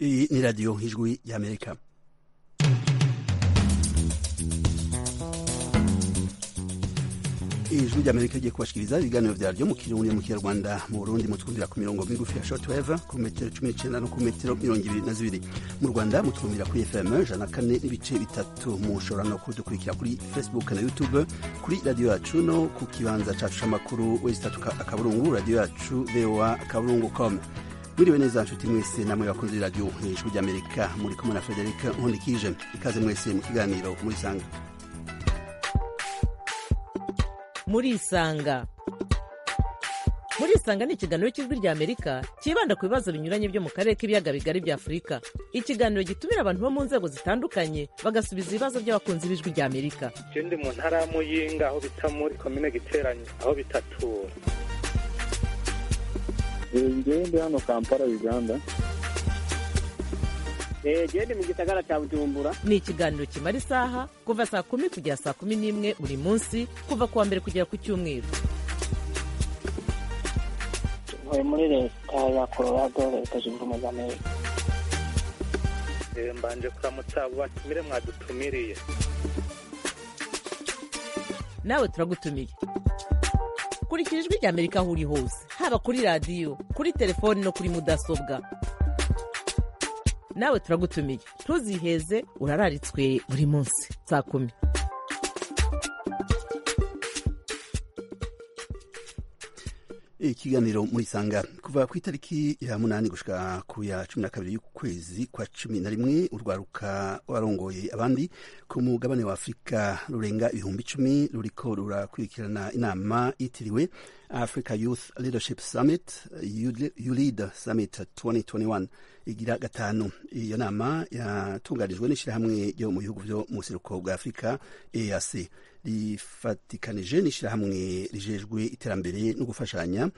Iyi ni radiyo ijwi y'amerika ijwi ry'amerika rigiye kubashikiriza ibiganiro vyaryo mu kirundi mu kinyarwanda mu burundi mutwumvira ku mirongo migufi ya shortwave ku metero cumi n'icenda no ku metero mirongo ibiri na zibiri mu rwanda mutwumvira kuri fm ijana na kane n'ibice bitatu mushobora no kudukurikira kuri facebook na youtube kuri radiyo yacu no ku kibanza cacu c'amakuru wesitatu akaburungu radiyo yacu voa akaburungu com mwiriwe neza nshuti mwese namwe bakunze iradiyo ijwi ry'amerika muri kumwe na frederic nkundikije ikaze mwese mu kiganiro muri sanga murisanga murisanga ni ikiganiro cy'ijwi rya amerika cyibanda ku bibazo binyuranye byo mu karere k'ibiyaga bigari bya afurika ikiganiro gitumira abantu bo mu nzego zitandukanye bagasubiza ibibazo by'abakunzi b'ijwi rya amerika je ndi mu ntara ya muyinga aho bita muri komine giteranye aho bitatura ngewe ndi hano kampala uganda gende mu gisagara cya bujumbura ni ikiganiro kimara isaha kuva saa kumi kugera saa kumi n'imwe buri munsi kuva ku wa mbere kugera ku cyumweru ntuye muri leta ya colorado leta zunze ubumwe za amerika Eh, mbanje kuramutsa abo batumire mwadutumiriye nawe turagutumiye kurikira ijwi rya amerika aho uri hose haba kuri radiyo kuri telefoni no kuri mudasobwa nawe turagutumiye ntuziheze urararitswe buri munsi saa kumi ikiganiro muri sanga kuva ku itariki ya munani gushika ku ya cumi na kabiri y'ukwezi kwa cumi na rimwe urwaruka warongoye abandi ku mugabane wa afurika rurenga ibihumbi icumi ruriko rurakurikirana inama yitiriwe africa youth leadership summit ulead summit 2021 igira gatanu iyo nama yatunganijwe n'ishyirahamwe ryo mu bihugu vyo mu buseruko bwa afurika eac rifatikanije n'ishyirahamwe rijejwe iterambere no gufashanya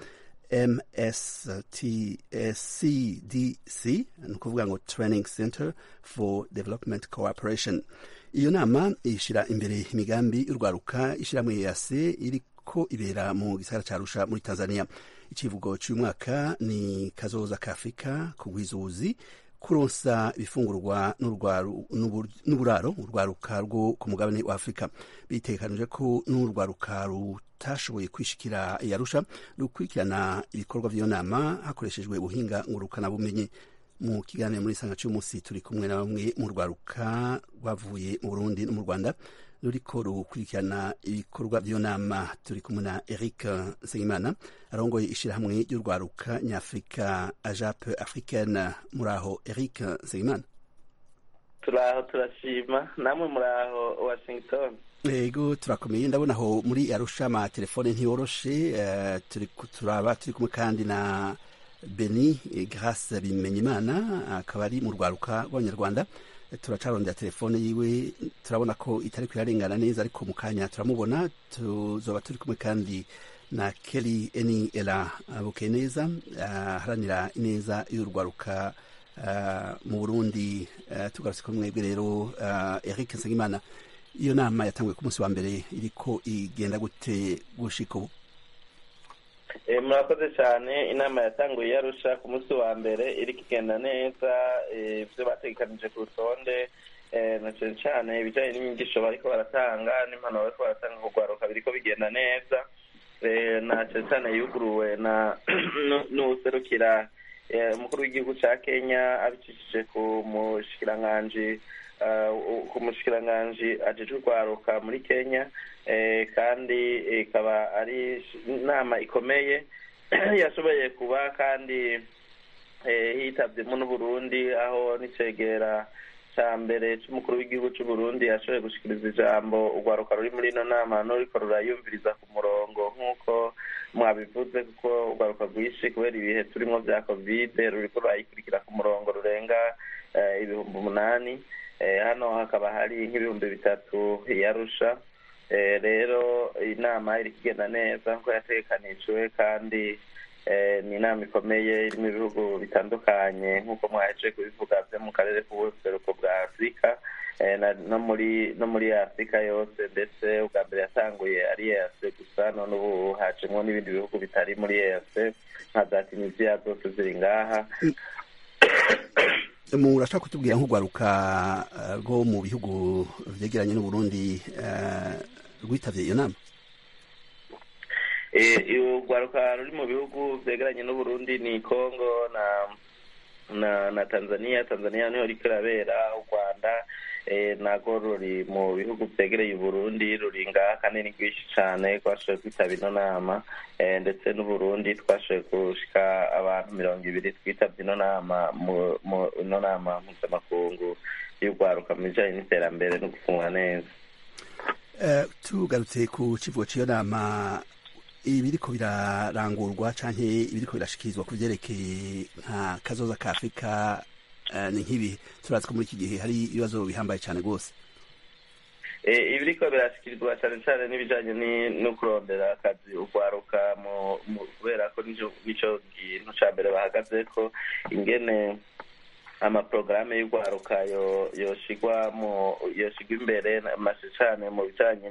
mstcdc ni ukuvuga ngo training center for development cooperation iyo nama ishyira imbere imigambi y'urwaruka ishyirahamwe eac iriko ibera mu gisagara ca arusha muri tanzania icivugo cy'uyu mwaka ni kazoza ka afurika kugwiza kuronsa ibifungurwa n'uburaro urwaruka rwo ku mugabane wa afurika bitekanije ko n'urwaruka rutashoboye kwishikira yarusha rukurikirana ibikorwa vy'iyo nama hakoreshejwe ubuhinga ngurukanabumenyi mu kiganiro muri sanga cy'umunsi turi kumwe na bamwe mu rwaruka rwavuye mu burundi no mu rwanda ruriko rukurikirana ibikorwa by'iyo nama turi kumwe na eric nsengimana arongoye ishyirahamwe ry'urwaruka nyafurika ajape africaine muri aho eric nsengimana turaho turashima namwe muri aho washington ego turakomeye ndabona aho muri arusha amatelefone ntiyoroshe uh, turi turaba turi kumwe kandi na beni grace bimenyimana akaba ari mu rwaruka rw'abanyarwanda turacarondera telefone yiwe turabona ko itari kuyarengana neza ariko mu kanya turamubona tuzoba turi kumwe kandi na keri eni era bukeye neza aharanira ineza y'urwaruka mu burundi tugarutse ko mwebwe rero eric nsengimana iyo nama yatanguye ku munsi wa mbere iriko igenda gute gushika ubu murakoze cyane inama yatanguye yarusha ku munsi wa mbere iri kigenda neza ibyo bategekanije ku rutonde na cyane cyane ibijyanye n'inyigisho bariko baratanga n'impanuro bariko baratanga kugwaruka biriko bigenda neza na cyane cyane yuguruwe na n'uwuserukira umukuru w'igihugu ca kenya abicishije ku mushikiranganji ku mushikiranganji ajejwe urwaruka muri kenya kandi ikaba ari inama ikomeye yashoboye kuba kandi hitabyemo n'uburundi aho n'icegera cya mbere cy'umukuru w'igihugu cy'uburundi yashoboye gushikiriza ijambo urwaruka ruri muri ino nama n'uriko rurayumviriza ku murongo nk'uko mwabivuze kuko urwaruka rwinshi kubera ibihe turimo bya kovide ruriko rurayikurikira ku murongo rurenga ibihumbi umunani hano hakaba hari nk'ibihumbi bitatu yarusha rero inama iri kigenda neza nkuko yategekanijwe kandi ni inama ikomeye irimo ibihugu bitandukanye nk'uko mwaheje kubivuga byo mu karere k'ubuseruko bwa afurika no muri no muri afurika yose ndetse ubwa mbere yatanguye ari ease gusa none ubu hacemo n'ibindi bihugu bitari muri ease nka za tunisiya zose ziri ngaha murashaka kutubwira nk'urwaruka rwo mu bihugu vyegeranye n'uburundi rwitabye iyo nama urwaruka ruri mu bihugu vyegeranye n'uburundi ni congo na na na tanzania tanzania niho riko irabera u rwanda nago ruri mu bihugu vyegereye uburundi ruri ngaha kandi ni rwinshi cane twashoboye kwitaba ino nama ndetse n'uburundi twashoboye gushika abantu mirongo ibiri twitabye ino nama ino nama mpuzamakungu y'urwaruka mu bijanye n'iterambere no gufungwa neza tugarutse ku kivugo c'iyo nama ibiriko birarangurwa canke ibiriko birashikirizwa ku vyerekeye nka kazoza ka afurika ni nk'ibi turazi ko muri iki gihe hari ibibazo bihambaye cyane rwose ibiriko birashikirizwa cyane cyane n'ibijanye no kurondera akazi urwaruka kubera ko nico kintu ca mbere bahagazeko ingene amaporogaramu y'urwaruka yoshigwa yoshigwa imbere mashe cane mu bijanye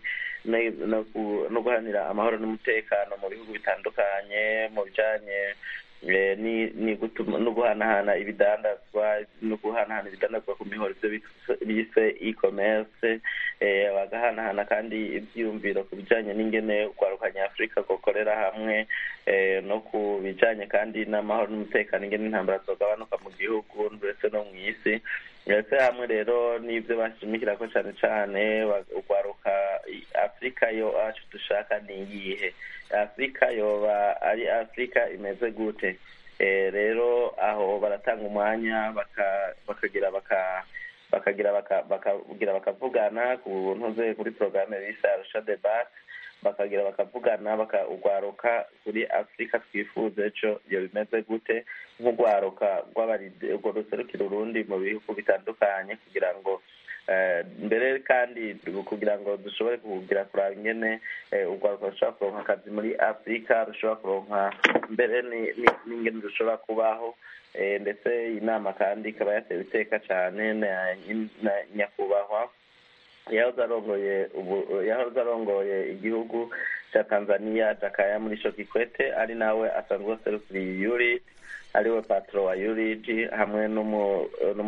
no guhanira amahoro n'umutekano mu bihugu bitandukanye mu bijanye no guhanahana ibidandazwa no guhanahana ibidandazwa ku mihoro ivyo bise e-commerce bagahanahana kandi ivyiyumviro ku bijanye n'ingene urwaruka nyafurika gokorera hamwe no ku bijanye kandi n'amahoro n'umutekano ingene intambara zogabanuka mu gihugu ndetse no mw'isi ndetse hamwe rero n'ivyo bashimikirako cane cane urwaruka afurika yo acu dushaka ni iyihe afurika yoba ari afurika imeze gute rero aho baratanga umwanya bakagira baka bakagira bakagira bakavugana ku ntuze kuri porogaramu bise arusha debate bakagira bakavugana urwaruka kuri afurika twifuza ejo iyo bimeze gute nk'urwaruka urwo ruserukira urundi mu bihugu bitandukanye kugira ngo mbere kandi kugira ngo dushobore kugira kuraba ingene urwaruka rushobora kuronka akazi muri afurika rushobora kuronka mbere n'ingene rushobora kubaho ndetse inama kandi ikaba yatewe iteka cyane na nyakubahwa yahoze arongoye yahoze arongoye igihugu cya tanzania jakaya muri sho kikwete ari nawe asanzwe aserukiriye yurid ariwe patro wa yurid hamwe n'umu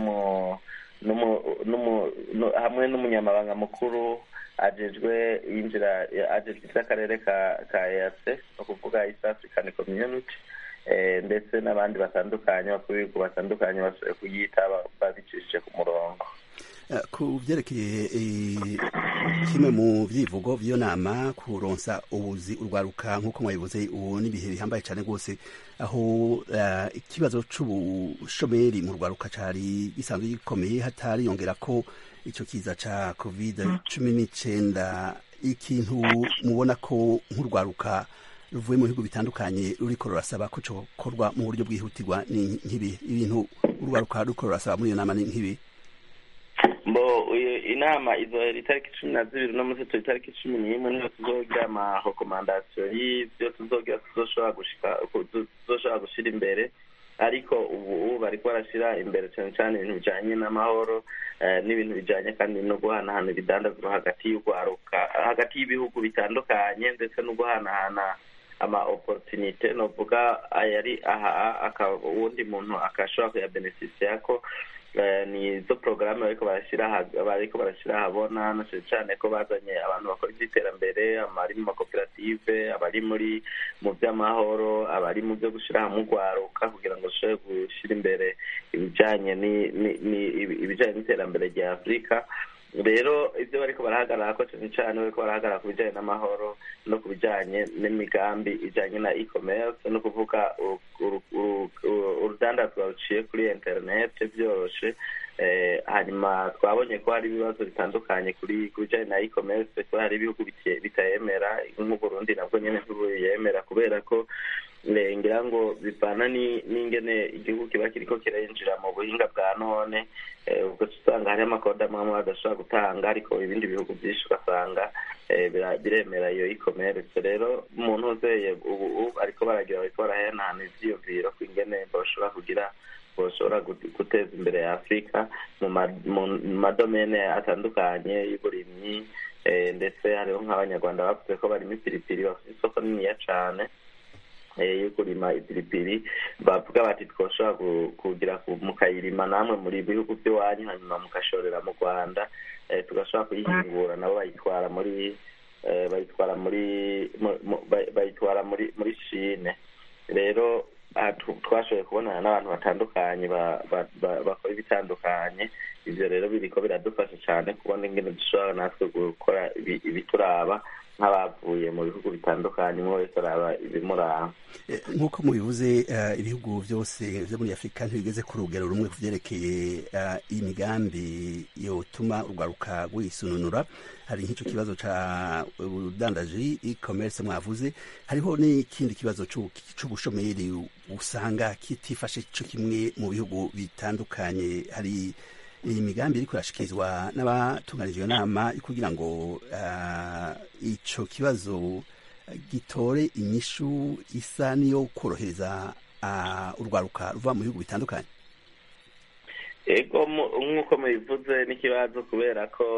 hamwe n'umunyamabanga mukuru ajejwe yinjira ajejwe iby'akarere ka ka eac ni ukuvuga east african community ndetse n'abandi batandukanye bakuru b'ibihugu batandukanye bashoboye kuyitaba babicishije ku murongo ku byerekeye kimwe mu byivugo by'iyo nama kuronsa ubuzi urwaruka nk'uko mwabivuze ubu n'ibihe bihambaye cyane rwose aho ikibazo c'ubushomeri mu rwaruka cari gisanzwe gikomeye hatariyongera ko icyo kiza ca covid cumi n'icenda ikintu mubona ko nk'urwaruka ruvuye mu bihugu bitandukanye ruriko rurasaba ko cokorwa mu buryo bwihutirwa ni nk'ibi ibintu urwaruka ruriko rurasaba muri iyo nama ni nk'ibi mbo inama izohera itariki cumi na zibiri no munsi turi itariki cumi n'imwe niyo tuzogira amarekomandasiyo y'ivyo tuzogira tuzoshobora gushika tuzoshobora gushira imbere ariko ubu bariko barashira imbere cyane cyane ibintu bijanye n'amahoro n'ibintu bijanye kandi no guhanahana ibidandazwa hagati y'urwaruka hagati y'ibihugu bitandukanye ndetse no guhanahana ama opportunite novuga ayari aha uwundi muntu akashobora kuyabeneficiako ni izo porogaramu bariko barashyira bariko barashyira ahabona na cyane cyane ko bazanye abantu bakora iby'iterambere abari mu makoperative abari muri mu by'amahoro abari mu byo gushyira hamwe urwaruka kugira ngo dushobore gushyira imbere ibijyanye ibijyanye n'iterambere rya afurika rero ibyo bariko barahagarara ko cyane cyane bariko barahagarara ku bijyanye n'amahoro no ku bijyanye n'imigambi ijyanye na e-commerce no kuvuga urudandazwa ruciye kuri interinete byoroshe hanyuma twabonye ko hari ibibazo bitandukanye kuri ku bijyanye na e-commerce ko hari ibihugu bitayemera nk'uburundi nabwo nyine ntibuyemera kubera ko ngira ngo bivana n'ingene igihugu kiba kiriko kirinjira mu buhinga bwa none ubwo usanga hari amakode amwe amwe badashobora gutanga ariko ibindi bihugu byinshi ugasanga biremera iyo e-commerce rero umuntu uzeye ubu ariko baragira bariko barahanahana ivyiyumviro ku ingene bashobora kugira boshobora guteza imbere ya afurika mu madomene atandukanye y'uburimyi ndetse hariho nk'abanyarwanda bavuze ko barimo ipiripiri bafite isoko niniya cane yo kurima ipiripiri bavuga bati twoshobora kugira mukayirima namwe muri bihugu by'iwanyu hanyuma mugashorera mu rwanda tugashobora kuyihingura nabo bayitwara muri bayitwara muri bayitwara muri muri shine rero twashoboye kubonana n'abantu batandukanye bakora ibitandukanye ibyo rero biriko biradufasha cyane kubona ingene dushobora natwe gukora ibituraba nk'abavuye mu bihugu bitandukanye umwe wese araba ibimuraba nk'uko mubivuze ibihugu byose byo muri afurika ntibigeze ku rugero rumwe ku byerekeye imigambi yotuma urwaruka rwisununura hari nk'icyo kibazo cya ubudandaji e-commerce mwavuze hariho n'ikindi kibazo cy'ubushomeri usanga kitifashe cyo kimwe mu bihugu bitandukanye hari iyi migambi iri kurashikirizwa n'abatunganije iyo nama kugira ngo icyo kibazo gitore inyishu isa n'iyo korohereza urwaruka ruva mu bihugu bitandukanye ego nk'uko mubivuze n'ikibazo kubera ko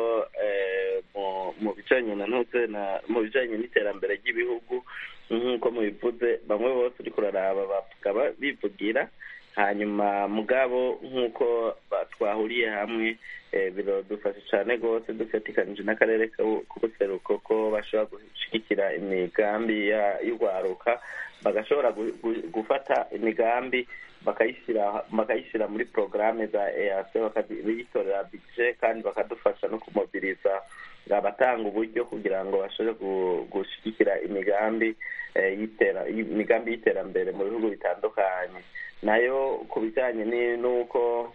mu bijanye na ntuze mu bijanye n'iterambere ry'ibihugu nk'uko mubivuze bamwe bose uri kuraraba bakaba bivugira hanyuma mugabo nk'uko twahuriye hamwe biradufasha cyane rwose dufatikanije n'akarere k'ubuseruko ko bashobora gushyigikira imigambi y'urwaruka bagashobora gufata imigambi bakayishyira bakayishyira muri porogaramu za eac bakayitorera bije kandi bakadufasha no kumobiriza abatanga uburyo kugira ngo bashobore gushyigikira imigambi imigambi y'iterambere mu bihugu bitandukanye nayo ku bijyanye n'uko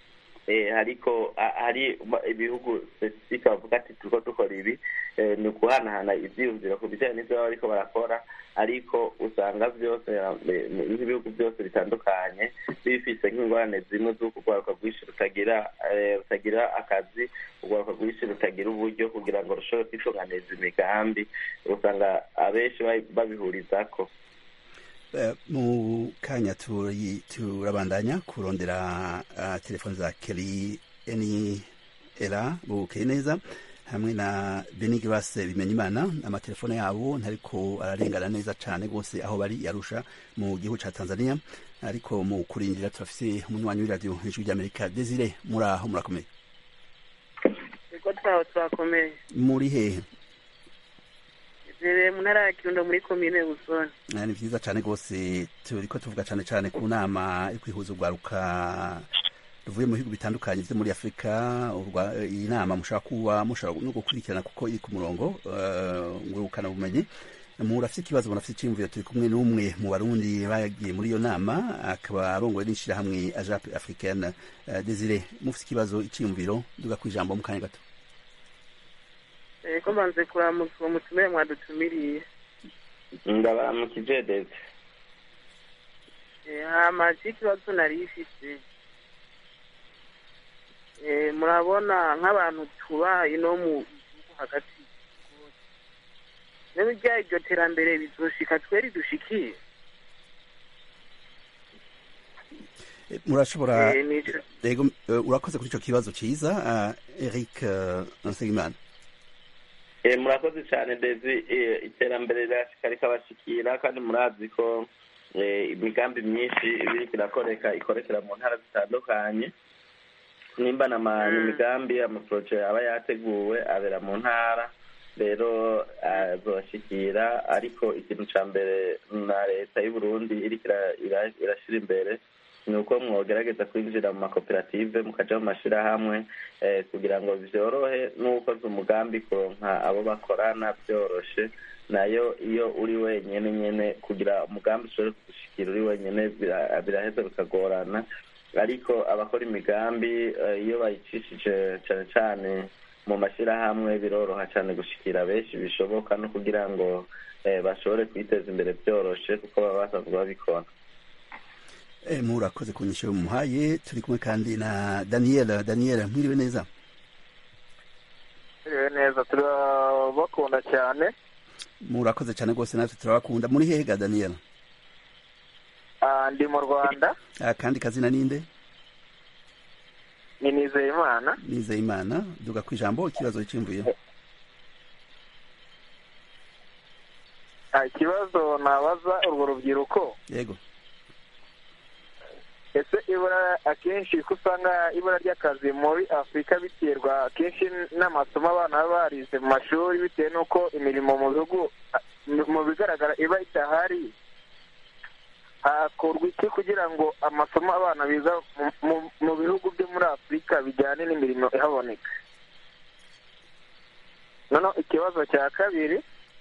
hariko hari ibihugu spesifike bavuga ati turiko dukora ibi ni ukuhanahana ivyiyumviro ku bijyanye n'ivyo baba bariko barakora ariko usanga byose nk'ibihugu byose bitandukanye bifise nk'ingorane zimwe z'uko urwaruka rwinshi rutagira rutagira akazi urwaruka rwinshi rutagira uburyo kugira ngo rushobore kwitunganiza imigambi usanga abenshi babihurizako mu kanya turabandanya kurondera telefoni za keri eni era bukeye neza hamwe na benigirase bimenya imana amatelefone yabo ntariko ararengana neza cyane rwose aho bari yarusha mu gihugu cya tanzania ariko mu kurindira turafise umunywanyi w'iradiyo hejuru ry'amerika desire muri aho murakomeye ego twaho turakomeye muri hehe mu ntara ya kirundo muri komine busoni ni byiza cyane rwose turiko tuvuga cyane cyane ku nama yo kwihuza urwaruka ruvuye mu bihugu bitandukanye byo muri afurika iyi nama mushobora kuba mushobora no gukurikirana kuko iri ku murongo ngurukana bumenyi murafite ikibazo murafite icyiyumviro turi kumwe n'umwe mu barundi bagiye muri iyo nama akaba arongoye n'ishyirahamwe ajape africaine desire mufite ikibazo icyiyumviro duga ku ijambo mu kanya gato ko mbanze kuramutsa uwo mutumire mwadutumiriye ndabaramukije dede hama ikibazo nari ifite murabona nk'abantu tuba ino mu gihugu hagati n'ibijya iryo terambere bizoshika tweri dushikiye murashobora yego urakoze kuri icyo kibazo cyiza eric nsengimana murakoze cyane ndezi iterambere rirashika rikabashikira kandi murazi ko imigambi myinshi ibiriko irakoreka ikorekera mu ntara zitandukanye nimba n'imigambi amaporoje aba yateguwe abera mu ntara rero azoshikira ariko ikintu ca mbere na leta y'uburundi iriko irashira imbere ni uko mwogerageza kwinjira mu makoperative mukaja mu mashirahamwe kugira ngo vyorohe n'ukoze umugambi kuronka abo bakorana vyoroshe nayo iyo uri wenyene nyene kugira umugambi ushobore kugushikira uri wenyene biraheza bikagorana ariko abakora imigambi iyo bayicishije cane cane mu mashyirahamwe biroroha cyane gushikira benshi bishoboka no kugira ngo bashobore kwiteza imbere byoroshe kuko baba basanzwe babikora murakoze ku nyisho muhaye turi kumwe kandi na daniel daniel mwiriwe neza mwiriwe neza turabakunda cyane murakoze cyane rwose natwe turabakunda muri hehe ga daniel ndi mu rwanda kandi kazina ninde ni nizeyimana nizeyimana duga ku ijambo ikibazo cyimvuye Ah, ikibazo nabaza urwo rubyiruko yego ese ibura akenshi ko usanga ibura ry'akazi muri afurika biterwa akenshi n'amasomo abana baba barize mu mashuri bitewe n'uko imirimo mu bihugu ah, mu bigaragara iba idahari hakorwa iki kugira ngo amasomo abana biga mu- mu- mu bihugu byo muri afurika bijyane n'imirimo ihaboneka noneho ikibazo cya kabiri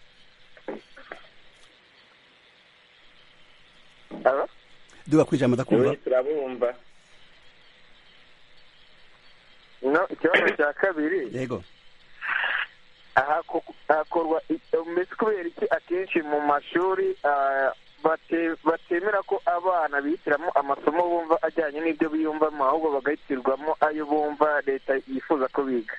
Alo? duga kwijambo ndakumva Ubu turabumva no ikibazo cya kabiri yego ahako- hakorwa i- mbese kubera iki akenshi mu mashuri ah, bate- batemera ko abana bihitiramo amasomo bumva ajyanye n'ibyo biyumvamo ahubwo bagahitirwamo ayo bumva leta yifuza ko biga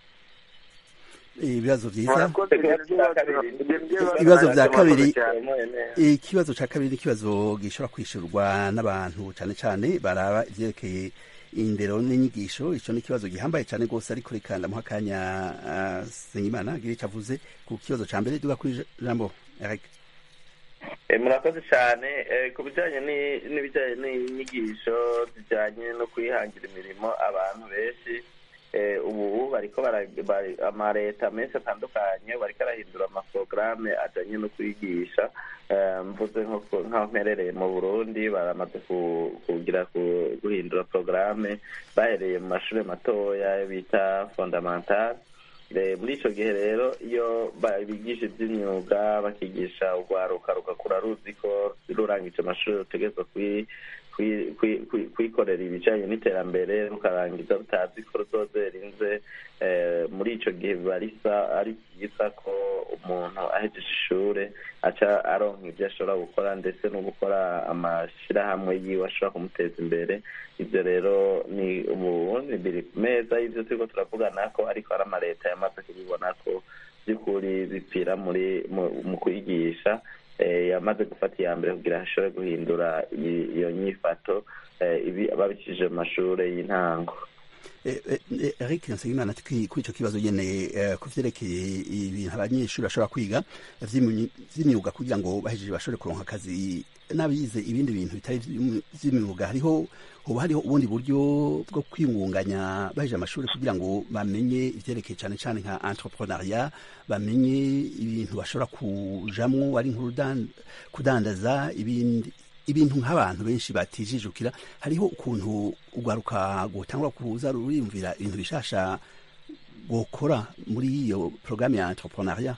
ibibazo byiza murakoze ibyo bibazo- ibyo bibazo Ibibazo bya murakoze kabiri. cyane. Biramuye neza. ikibazo cya kabiri ni ikibazo gishobora kwishyurwa n'abantu cyane cyane baraba ibyerekeye indero n'inyigisho icyo ni ikibazo gihambaye cyane rwose ariko reka ndamuha akanya ah, Nsengimana agire icyo avuze ku kibazo cya mbere duga kuri jambo Eric Eh, murakoze cyane Eh, ku bijyanye ni- n'ibijyanye n'inyigisho zijyanye no kwihangira imirimo abantu benshi eh, ubu bariko bara- bari- amaleta menshi atandukanye bariko arahindura amaporogaramu ajyanye no kwigisha Eh, mvuze nko ku- nk'aho mperereye mu burundi baramaze ku- kugira ku- guhindura porogaramu bahereye mu mashuri matoya bita fondamentale Eh, muri icyo gihe rero iyo ba- bigisha iby'imyuga bakigisha urwaruka rugakura ruzi ko rurangije amashuri rutegerezwa kwi- kwi- kwi- kwi- kwikorera ibijyanye n'iterambere rukarangiza rutazi ko ruzozerinze eh, muri icyo gihe biba risa ari byiza ko umuntu ahejeje ishuri aca aronka ibyo ashobora gukora ndetse no gukora amashyirahamwe yiwe ashobora kumuteza imbere ibyo rero ni ubu ni biri ku meza y'ibyo turiko turavugana ko ariko hari amaleta yamaze kubibona ko by'ukuri bipfira muri mu- mu kwigisha eh, yamaze gufata iya mbere kugira ashobore guhindura i- iyo nyifato eh, ibi babicishije mu mashuri y'intango Eh, eh, eh, Eric Nsengimana ati kuri kuri icyo kibazo nyene eh, ku vyerekeye ibintu abanyeshuri bashobora kwiga vy'imyu- vy'imyuga kugira ngo bahejeje bashobore kuronka akazi n'abize ibindi bintu bitari vy'imyu- vy'imyuga hariho hoba hariho ubundi buryo bwo kwingunganya bahejeje amashuri kugira ngo bamenye ivyerekeye cane cane nka entrepreneuria bamenye ibintu bashobora kujamwo ari nk'urudan- kudandaza ibindi ibintu nk'abantu benshi batijijukira hariho ukuntu urwaruka gutangura kuza ruriyumvira ibintu bishasha gukora muri iyo porogaramu ya entrepreneuria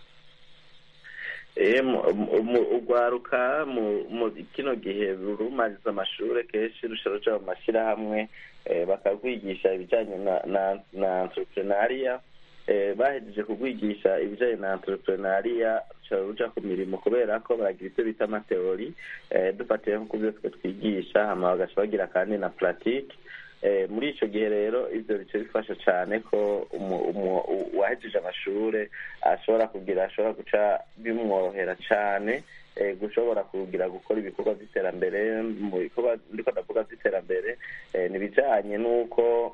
Eh, mu- mu- mu- urwaruka mu mu kino gihe rumariza amashuri kenshi rusha ruja mu mashyirahamwe eh, bakagwigisha ibijyanye na na na entrepreneuria eh, bahejeje kugwigisha ibijyanye na entrepreneuria ruca ruja ku mirimo kubera ko baragira ivyo bita amateori eh, dufatiye nko ku byo twe twigisha hama bagaca bagira kandi na pratique Eh, muri ico gihe rero ivyo bice bifasha cane ko umu- umu- u- uwahejeje amashure ashobora kugira ashobora guca bimworohera cane eh, gushobora kugira gukora ibikorwa vy'iterambere mu bikorwa ndiko ndavuga vy'iterambere eh, ni ibijanye n'uko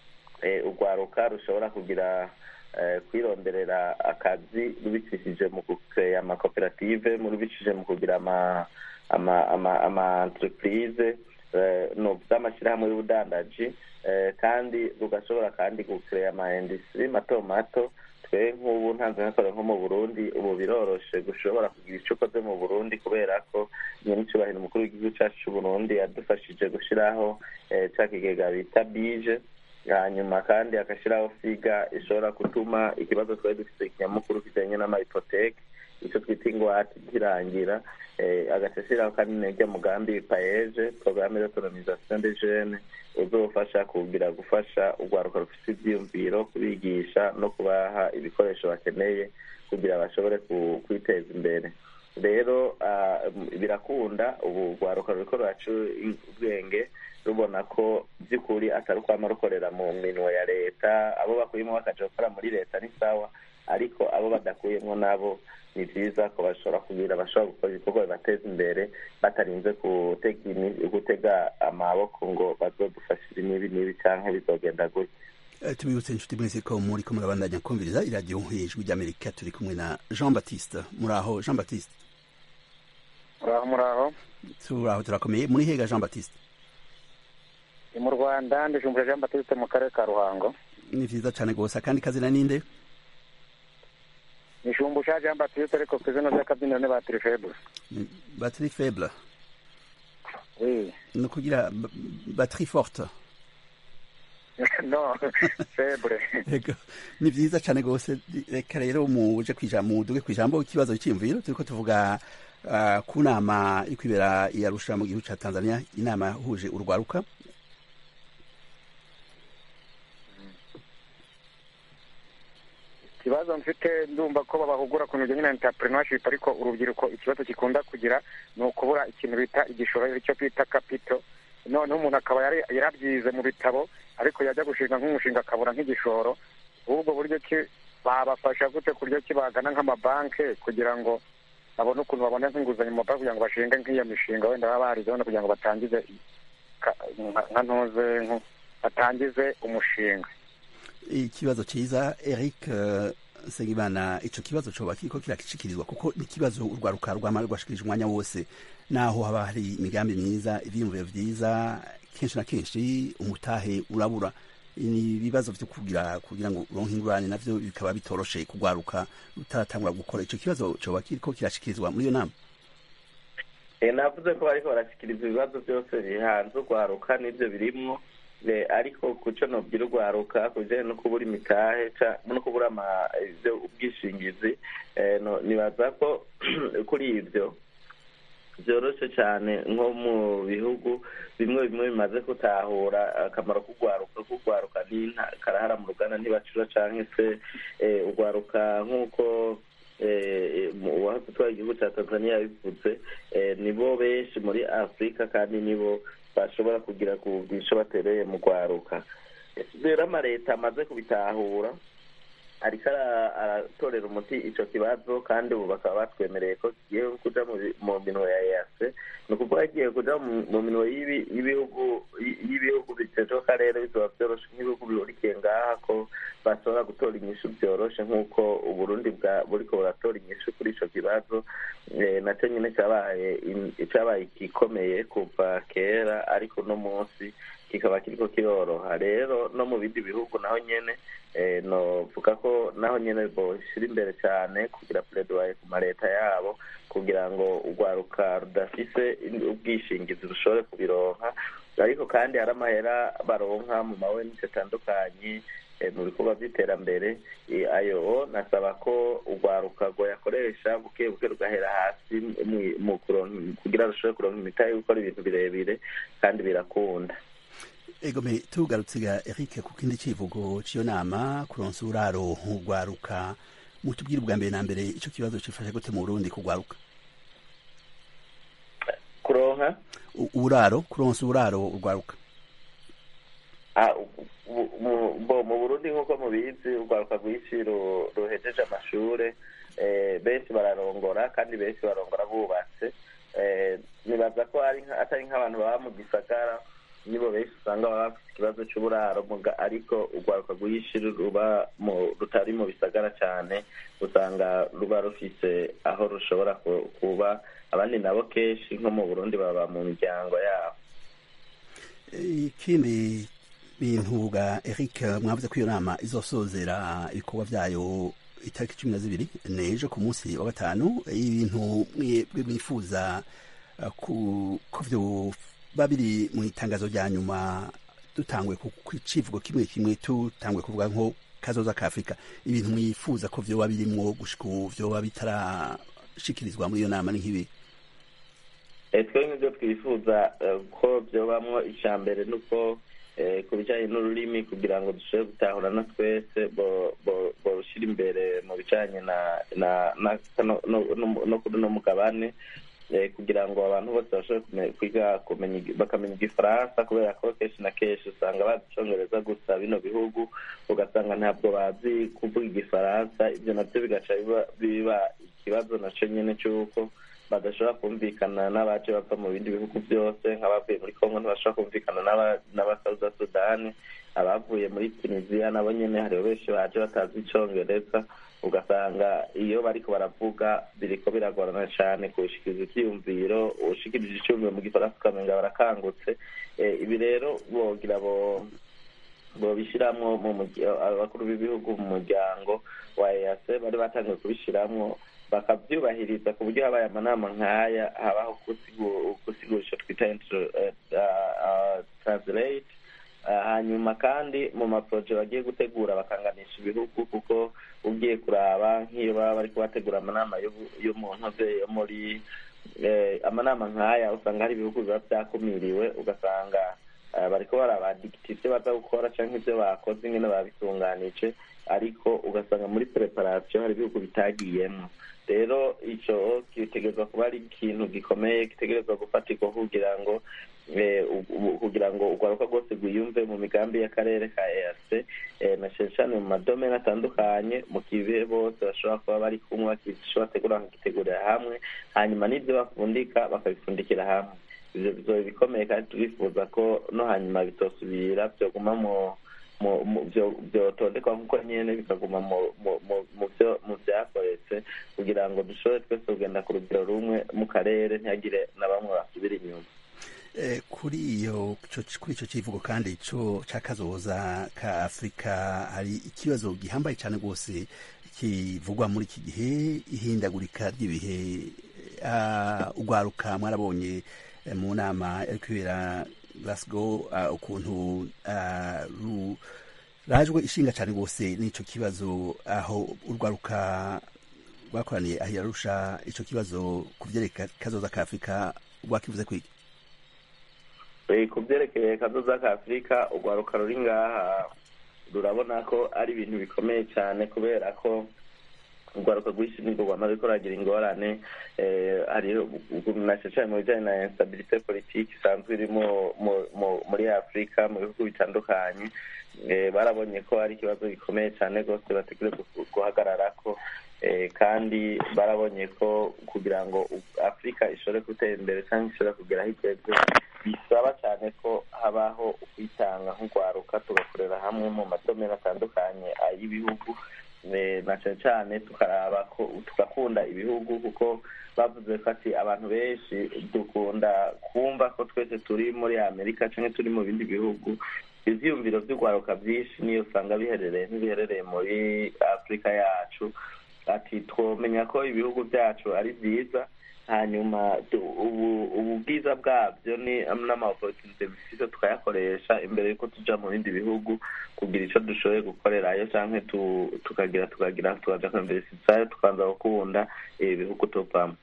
eh, urwaruka rushobora kugira eh, kwironderera akazi rubicishije mu kukeya amakoperative mu rubicishije mu kugira ama ama ama ama entreprise eh, no z'amashyirahamwe y'ubudandaji eh, kandi rugashobora kandi gukeya ama industrie mato mato twe nk'ubu ntanze nkakora nko mu burundi ubu biroroshe gushobora kugira icyo ukoze mu burundi kubera ko nyenicubahiro umukuru w'igihugu cyacu cy'uburundi yadufashije gushyiraho eh, ca kigega bita bije hanyuma kandi agashyiraho figa ishobora gutuma ikibazo twari dufite ikinyamukuru kijyanye n'amahipoteke icyo twita ingwate kirangira eh, agaca ashyiraho kandi n'irya mugambi paeje porogaramu d'autonomisation des jeunes uzofasha kugira gufasha urwaruka rufite ibyiyumviro kubigisha no kubaha ibikoresho bakeneye kugira bashobore ku- kwiteza imbere rero ah, birakunda ubu urwaruka ruriko ruraca ubwenge rubona ko by'ukuri atari ukwama rukorera mu minwe ya leta abo bakuyemo bakaja gukora muri leta ni sawa ariko abo badakuyemo nabo ni byiza ko bashobora kugira bashobora gukora ibikorwa bibateza imbere batarinze gutega imi- gutega amaboko ngo bazodufashire n'ibi n'ibi canke bizogenda gutya Eh, tubibutse inshuti mwese ko muri ko murabandanya kumviriza iradiyo ijwi ry'amerika turi kumwe na jean baptiste muri aho jean baptiste muraho muraho turaho turakomeye muri hega jean baptiste ni mu rwanda ndijumbura jean batiste mu karere ka ruhango ni vyiza cane gose akandi kazina ninde ni shumbusha jean batiste ariko ku izina ry'akabyiniro ni batiri febus Ni batterie faible oui ni ukugira ba- batterie forte no febre Ego. ni vyiza cane gose reka rero muje kwijambo muduge kwijambo ikibazo cy'imviro turiko tuvuga uh, ku nama iri kwibera i Arusha mu gihugu ca Tanzania inama yahuje urwaruka ikibazo mfite ndumva ko babahugura ku bijyanye na entrepreneurship ariko urubyiruko ikibazo gikunda kugira ni ukubura ikintu bita igishoro icyo bita kapito noneho umuntu akaba yari- yarabyize mu bitabo ariko yajya gushinga nk'umushinga akabura nk'igishoro ubwo buryo ki babafasha gute ku buryo ki bagana nk'amabanki kugira ngo babone ukuntu babona nk'inguzanyo mu mabanki kugira ngo bashinge nk'iyo mishinga wenda baba barizeho no kugira ngo batangize ka- nka nka ntuze nko- batangize umushinga ikibazo ciza Eric uh, Segimana ico kibazo coba kiriko kirakishikirizwa kuko ni kibazo urwaruka rwama rwashikirije umwanya wose naho haba hari imigambi myiza ivyiyumviro vyiza kenshi na kenshi umutahe urabura ni ibibazo vyo kugira kugira ngo uronke ingurane navyo bikaba bitoroshe kugwaruka utaratangura gukora ico kibazo coba kiriko kirashikirizwa muri iyo nama Eh, navuze ko bariko barashikiriza ibibazo byose bihanze urwaruka n'ibyo birimwo Eh, ariko kuco nobwira urwaruka ku bijanye no kubura imitahe ca- no kubura ama- ivyo ubwishingizi eh, no- nibaza ko kuri ivyo vyoroshe cane nko mu bihugu bimwe bimwe bimaze gutahura akamaro k'urwaruka k'urwaruka ni nta- karahara mu ruganda ntibacura canke se eh, urwaruka nk'uko eh, mu- uwahoze utwara igihugu ca tanzania yabivuze eh, nibo benshi muri afurika kandi nibo bashobora kugira ku bwisho batereye mu rwaruka rero amaleta amaze kubitahura ariko ara- aratorera umuti ico kibazo kandi ubu bakaba batwemereye ko kigiye kuja mu bi- mu minwe ya EAC ni ukuvuga kigiye kuja mu- mu minwe y'ibi- y'ibihugu y- y'ibihugu bitejwe akarere bizoba vyoroshe nk'ibihugu bihurikiye ngaha ko bashobora gutora inyishu vyoroshe nk'uko uburundi bwa buriko buratora inyishu kuri ico kibazo Eh, naco nyine cabaye in- cabaye igikomeye kuva kera ariko uno munsi kikaba kiriko kiroroha rero no mu bindi bihugu naho nyene eh, novuga ko naho nyene boshira imbere cane kugira pledoyer ku maleta yabo kugira ngo urwaruka rudafise in- ubwishingizi rushobore kubironka ariko kandi hari amahera baronka mu mawenisi atandukanye eh, mu bikorwa by'iterambere eh, ayo nasaba ko urwaruka rwoyakoresha buke buke rugahera hasi mu- mu kuronka- kugira rushobore kuronka imitahe yo gukora ibintu birebire kandi birakunda egome tugarutse ga Eric ku kindi civugo c'iyo nama kuronsa uraro urwaruka mutubwire ubwa mbere na mbere ico kibazo cifashe gute mu Burundi kugwaruka kuronka U- uburaro kuronsa uburaro urwaruka Ah, u- u- mu- bo mu burundi nk'uko mubizi urwaruka rwinshi ru- ruhejeje amashure eh, benshi bararongora kandi benshi barongora bubatse Eh, nibaza ko ari nka- atari nk'abantu baba mu gisagara nibo benshi usanga baba bafite ikibazo c'uburaro muga- ariko urwaruka rwinshi ruba mu- rutari mu bisagara cane usanga ruba rufise aho rushobora ku- kuba abandi nabo kenshi nko mu burundi baba mu miryango yabo ikindi bintu ga Eric mwavuze ko iyo nama izosozera ibikorwa vyayo itariki cumi na zibiri nejo ku munsi wa gatanu ibintu mwebwe mwifuza uh, ku ko vyoba biri mu itangazo rya nyuma dutangwe ku ku civugo kimwe kimwe tutangwe kuvuga nko kazoza ka Afrika ibintu mwifuza ko vyoba birimwo gushika ubu vyoba bitarashikirizwa muri iyo nama ni nk'ibi Eh, twe nk'ibyo twifuza eh, ko byobamwo icya mbere ni uko eh, ku bijyanye n'ururimi kugira ngo dushobore gutahurana twese bo- bo- borushyira imbere mu bijyanye na na na no- no- no- no kuri uno mugabane eh, kugira ngo abantu bose bashobore kume- kwiga kumenya igi- bakamenya igifaransa kubera ko kenshi na kenshi usanga bazi icongereza gusa bino bihugu ugasanga ntabwo bazi kuvuga igifaransa ibyo nabyo bigaca biba- biba ikibazo naco nyene c'uko badashobora kumvikana n'abaje bava mu bindi bihugu byose nk'abavuye muri kongo ntibashobora kumvikana n'aba- n'abasauda sudani abavuye muri tunisiya nabo nyene hariho benshi baje batazi icongereza ugasanga iyo bariko baravuga biriko biragorana cyane kushikiriza icyiyumviro ushikirije icyumviro mu gifaransa ukamenga barakangutse ibi rero bogira bo bobishiramwo mu abakuru b'ibihugu mu muryango wa EAC bari batangiye kubishiramwo bakabyubahiriza ku buryo habaye amanama nk'aya habaho gusigura twita translate hanyuma kandi mu maporoje bagiye gutegura bakanganisha ibihugu kuko ugiye kuraba nk'iyo baba bari kubategura amanama yo mu ntoze yo muri amanama nk'aya usanga hari ibihugu biba byakumiriwe ugasanga bariko barabadikita ibyo baza gukora cyangwa ibyo bakoze nyine babitunganije ariko ugasanga muri preparation hari ibihugu bitagiyemo rero icyo gitegerezwa kuba ari ikintu gikomeye gitegerezwa gufatirwa kugira ngo kugira ngo urwaruka rwose rwiyumve mu migambi y'akarere ka EAC na cyane cyane mu madomene atandukanye mu kibe bose bashobora kuba bari kumwe bakishobora bategura bakagitegurira hamwe hanyuma n'ibyo bafundika bakabifundikira hamwe ibyo bizoba bikomeye kandi turifuza ko no hanyuma bitosubira byoguma mu byotondekwa nk'uko nyine bikaguma mu byakoretse kugira ngo dushobore twese kugenda ku rugero rumwe mu karere ntihagire na bamwe basubira inyuma kuri iyo kuri icyo kivugo kandi cyo cy'akazoza ka afurika hari ikibazo gihambaye cyane rwose kivugwa muri iki gihe ihindagurika ry'ibihe urwaruka mwarabonye mu nama iri kubera Glasgow ukuntu rajwe ishinga cyane rwose n'icyo kibazo aho urwaruka rwakoraniye aho yarusha icyo kibazo ku byerekeye kazoza ka afurika rwakivuze kwiki ku byerekeye kazoza ka afurika urwaruka ruri ngaha rurabona ko ari ibintu bikomeye cyane kubera ko urwaruka rwinshi nibwo rwamaze ruragira ingorane na cyane mu bijyanye na instabilité politique isanzwe iri muri afurika mu bihugu bitandukanye barabonye ko ari ikibazo gikomeye cyane rwose bategereje guhagarara ko kandi barabonye ko kugira ngo afurika ishobore gutera imbere cyangwa ishobore kugera aho igeze bisaba cyane ko habaho ukwitanga nk'urwaruka tugakorera hamwe mu madomero atandukanye ay'ibihugu na cyane cyane tukaraba ko tugakunda ibihugu kuko bavuze ko ati abantu benshi dukunda kumva ko twese turi muri amerika cyangwa turi mu bindi bihugu ibyiyumviro by'urwaruka byinshi niyo usanga biherereye ntibiherereye muri afurika yacu ati twomenya ko ibihugu byacu ari byiza hanyuma ubu bwiza bwabyo ni n'amaoporotunite bifite tukayakoresha imbere y'uko tujya mu bindi bihugu kugira icyo dushoboye gukorerayo cyangwa tukagira tukagira tukaja kwemberesizayo tukanza gukunda ibi bihugu tuvamo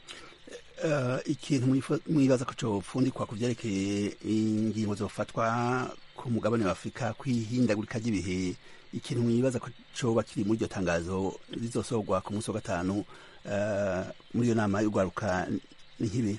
ikintu mwibaza ko copfundikwa ku vyerekeye ingingo zofatwa ku mugabane wa afurika kwihindagurika ry'ibihe ikintu mwibaza ko coba kiri muri iryo tangazo rizosorwa ku munsi wa gatanu muri iyo nama y'urwaruka ni nk'ibi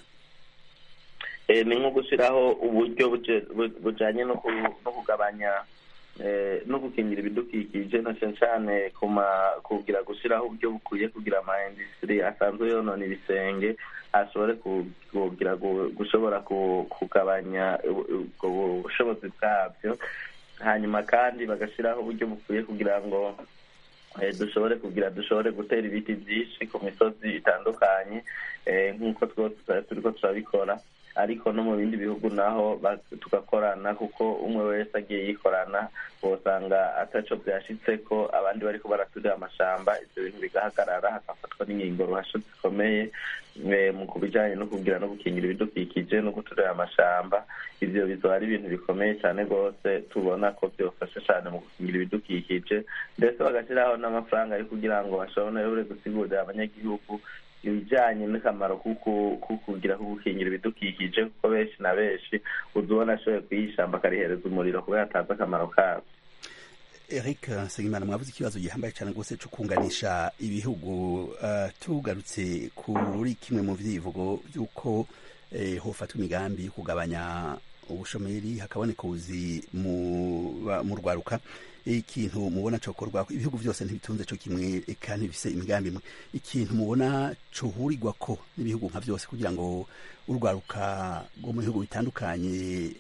ni nko gushyiraho uburyo bujyanye no kugabanya no gukingira ibidukikije na cyane cyane kugira gushyiraho uburyo bukwiye kugira ama industry asanzwe yonona ibisenge ashobore kugira gushobora kugabanya ubwo bushobozi bwabyo hanyuma kandi bagashyiraho uburyo bukwiye kugira ngo dushobore kugira dushobore gutera ibiti byinshi ku misozi itandukanye nk'uko twose turi ko turabikora ariko no mu bindi bihugu naho tugakorana kuko umwe wese agiye yikorana usanga ataco byashitse ko abandi bariko baraturira amashamba ivyo bintu bigahagarara hagafatwa n'ingingo ruhasho zikomeye mu kubijanye no kugira no gukingira ibidukikije no guturira amashamba ivyo bizoba ari ibintu bikomeye cyane rwose tubona ko byofasha cyane mu gukingira ibidukikije ndetse bagashyiraho n'amafaranga yo kugira ngo bashobore gusigurira abanyagihugu ibijyanye n'akamaro ko kugira ko gukingira ibidukikije kuko benshi na benshi uzubona ashoboye kuyishyamba akarihereza umuriro kuba yatanze akamaro kabyo eric nsengimana mwavuze ikibazo gihambaye cyane rwose cyo kunganisha ibihugu tugarutse kuri kimwe mu byivugo by'uko hofatwa imigambi yo kugabanya ubushomeri hakaboneka ubuzi mu rwaruka ikintu mubona cokorwa ibihugu byose ntibitunze co kimwe eka ntibifise imigambi imwe ikintu mubona cohurirwa ko n'ibihugu nka byose kugira ngo urwaruka rwo mu bihugu bitandukanye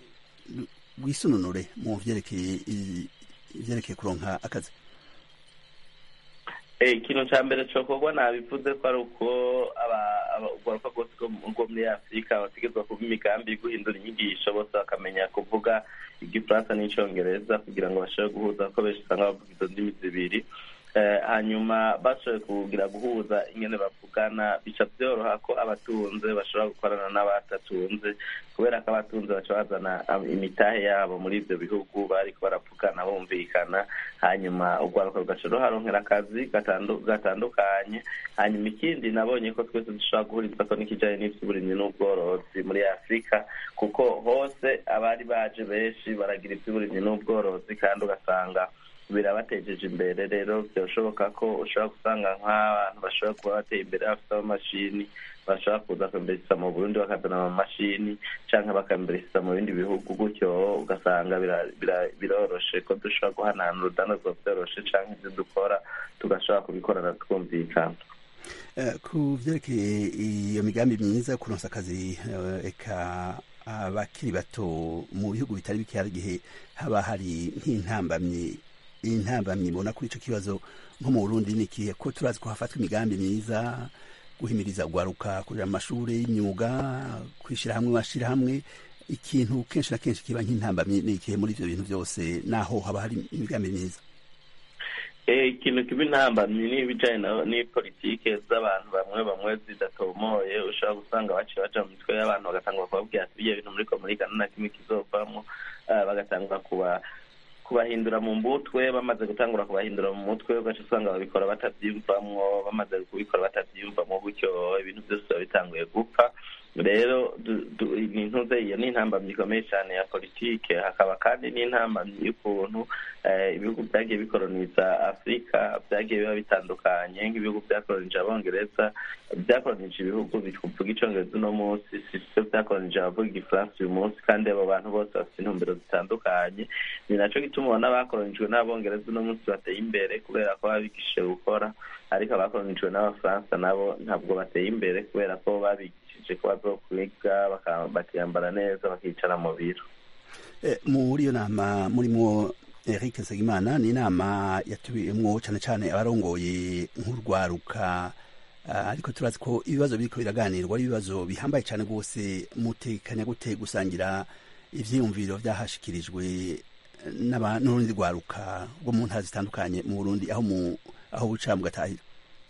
rwisununure mu vyerekeye ivyerekeye kuronka akazi ikintu cya mbere cyokorwa nabivuze ko ari uko urwaruka rwose rwo muri afurika bategerezwa kuba imigambi yo guhindura inyigisho bose bakamenya kuvuga igifaransa n'icyongereza kugira ngo bashobore guhuza kuko benshi usanga bavuga izo ndimi zibiri hanyuma bashoboye kugira guhuza ingene bavugana bica byoroha ko abatunze bashobora gukorana n'abatatunze kubera ko abatunze baca bazana imitahe yabo muri ibyo bihugu bariko baravugana bumvikana hanyuma urwaruka rugaca ruharonkera akazi gatandukanye hanyuma ikindi nabonye ko twese dushobora guhurizwa ko n'ikijanye n'ivy'uburimyi n'ubworozi muri afurika kuko hose abari baje benshi baragira ivy'uburimyi n'ubworozi kandi ugasanga birabatejeje imbere rero byashoboka ko ushobora gusanga nk'abantu bashobora kuba bateye imbere bafite amamashini bashobora kuza kwembereza mu burundi bakazana amamashini cyangwa bakembereza mu bindi bihugu gutyo ugasanga biroroshe ko dushobora guhanahana urudandazwa byoroshe cyangwa ibyo dukora tugashobora kubikorana twumvikana ku byerekeye iyo migambi myiza yo kunosa akazi eka abakiri bato mu bihugu bitari bike hari igihe haba hari nk'intambamyi intambamyi mbona kuri icyo kibazo nko mu burundi ni ikihe ko turazi ko hafatwa imigambi myiza guhimiriza guharuka kurera amashuri y'imyuga kwishyira hamwe mashyirahamwe ikintu kenshi na kenshi kiba nk'intambamyi ni ikihe muri ibyo bintu byose naho haba hari imigambi myiza ikintu kiba intambamyi ni ibijyanye n'ipolitike z'abantu bamwe bamwe zidatomoye ushobora gusanga baciye baca mu mitwe y'abantu bagatanga bakababwira ati ibyo bintu muri komurikana na kimwe kizovamo bagatanga kuba kubahindura mu mutwe bamaze gutangura kubahindura mu mutwe ugaca usanga babikora batabyiyumvamwo bamaze kubikora batabyiyumvamo gutyo ibintu byose biba bitanguye gupfa rero intuze iyo ni intambamyi ikomeye cyane ya politike hakaba kandi n'intambamyi y'ukuntu ibihugu byagiye bikoroniza afurika byagiye biba bitandukanye nk'ibihugu byakoronije abongereza byakoronije ibihugu bivuga icyongereza uno munsi si byo byakoronije abavuga igifaransa uyu munsi kandi abo bantu bose bafite intumbero zitandukanye ni nacyo gituma ubona bakoronijwe n'abongereza uno munsi bateye imbere kubera ko babigishije gukora ariko abakoronijwe n'abafaransa nabo ntabwo bateye imbere kubera ko babigishije ko bazokwiga bakiyambara neza bakicara mu biro muri iyo nama murimo Eric Nsengimana ni inama yatubiyemwo cyane cyane abarongoye nk'urwaruka ariko turazi ko ibibazo biriko biraganirwa ari ibibazo bihambaye cyane rwose mutekanya gute gusangira ivyiyumviro vyahashikirijwe n'urundi rwaruka rwo mu ntara zitandukanye mu Burundi aho mu aho buca mugatahira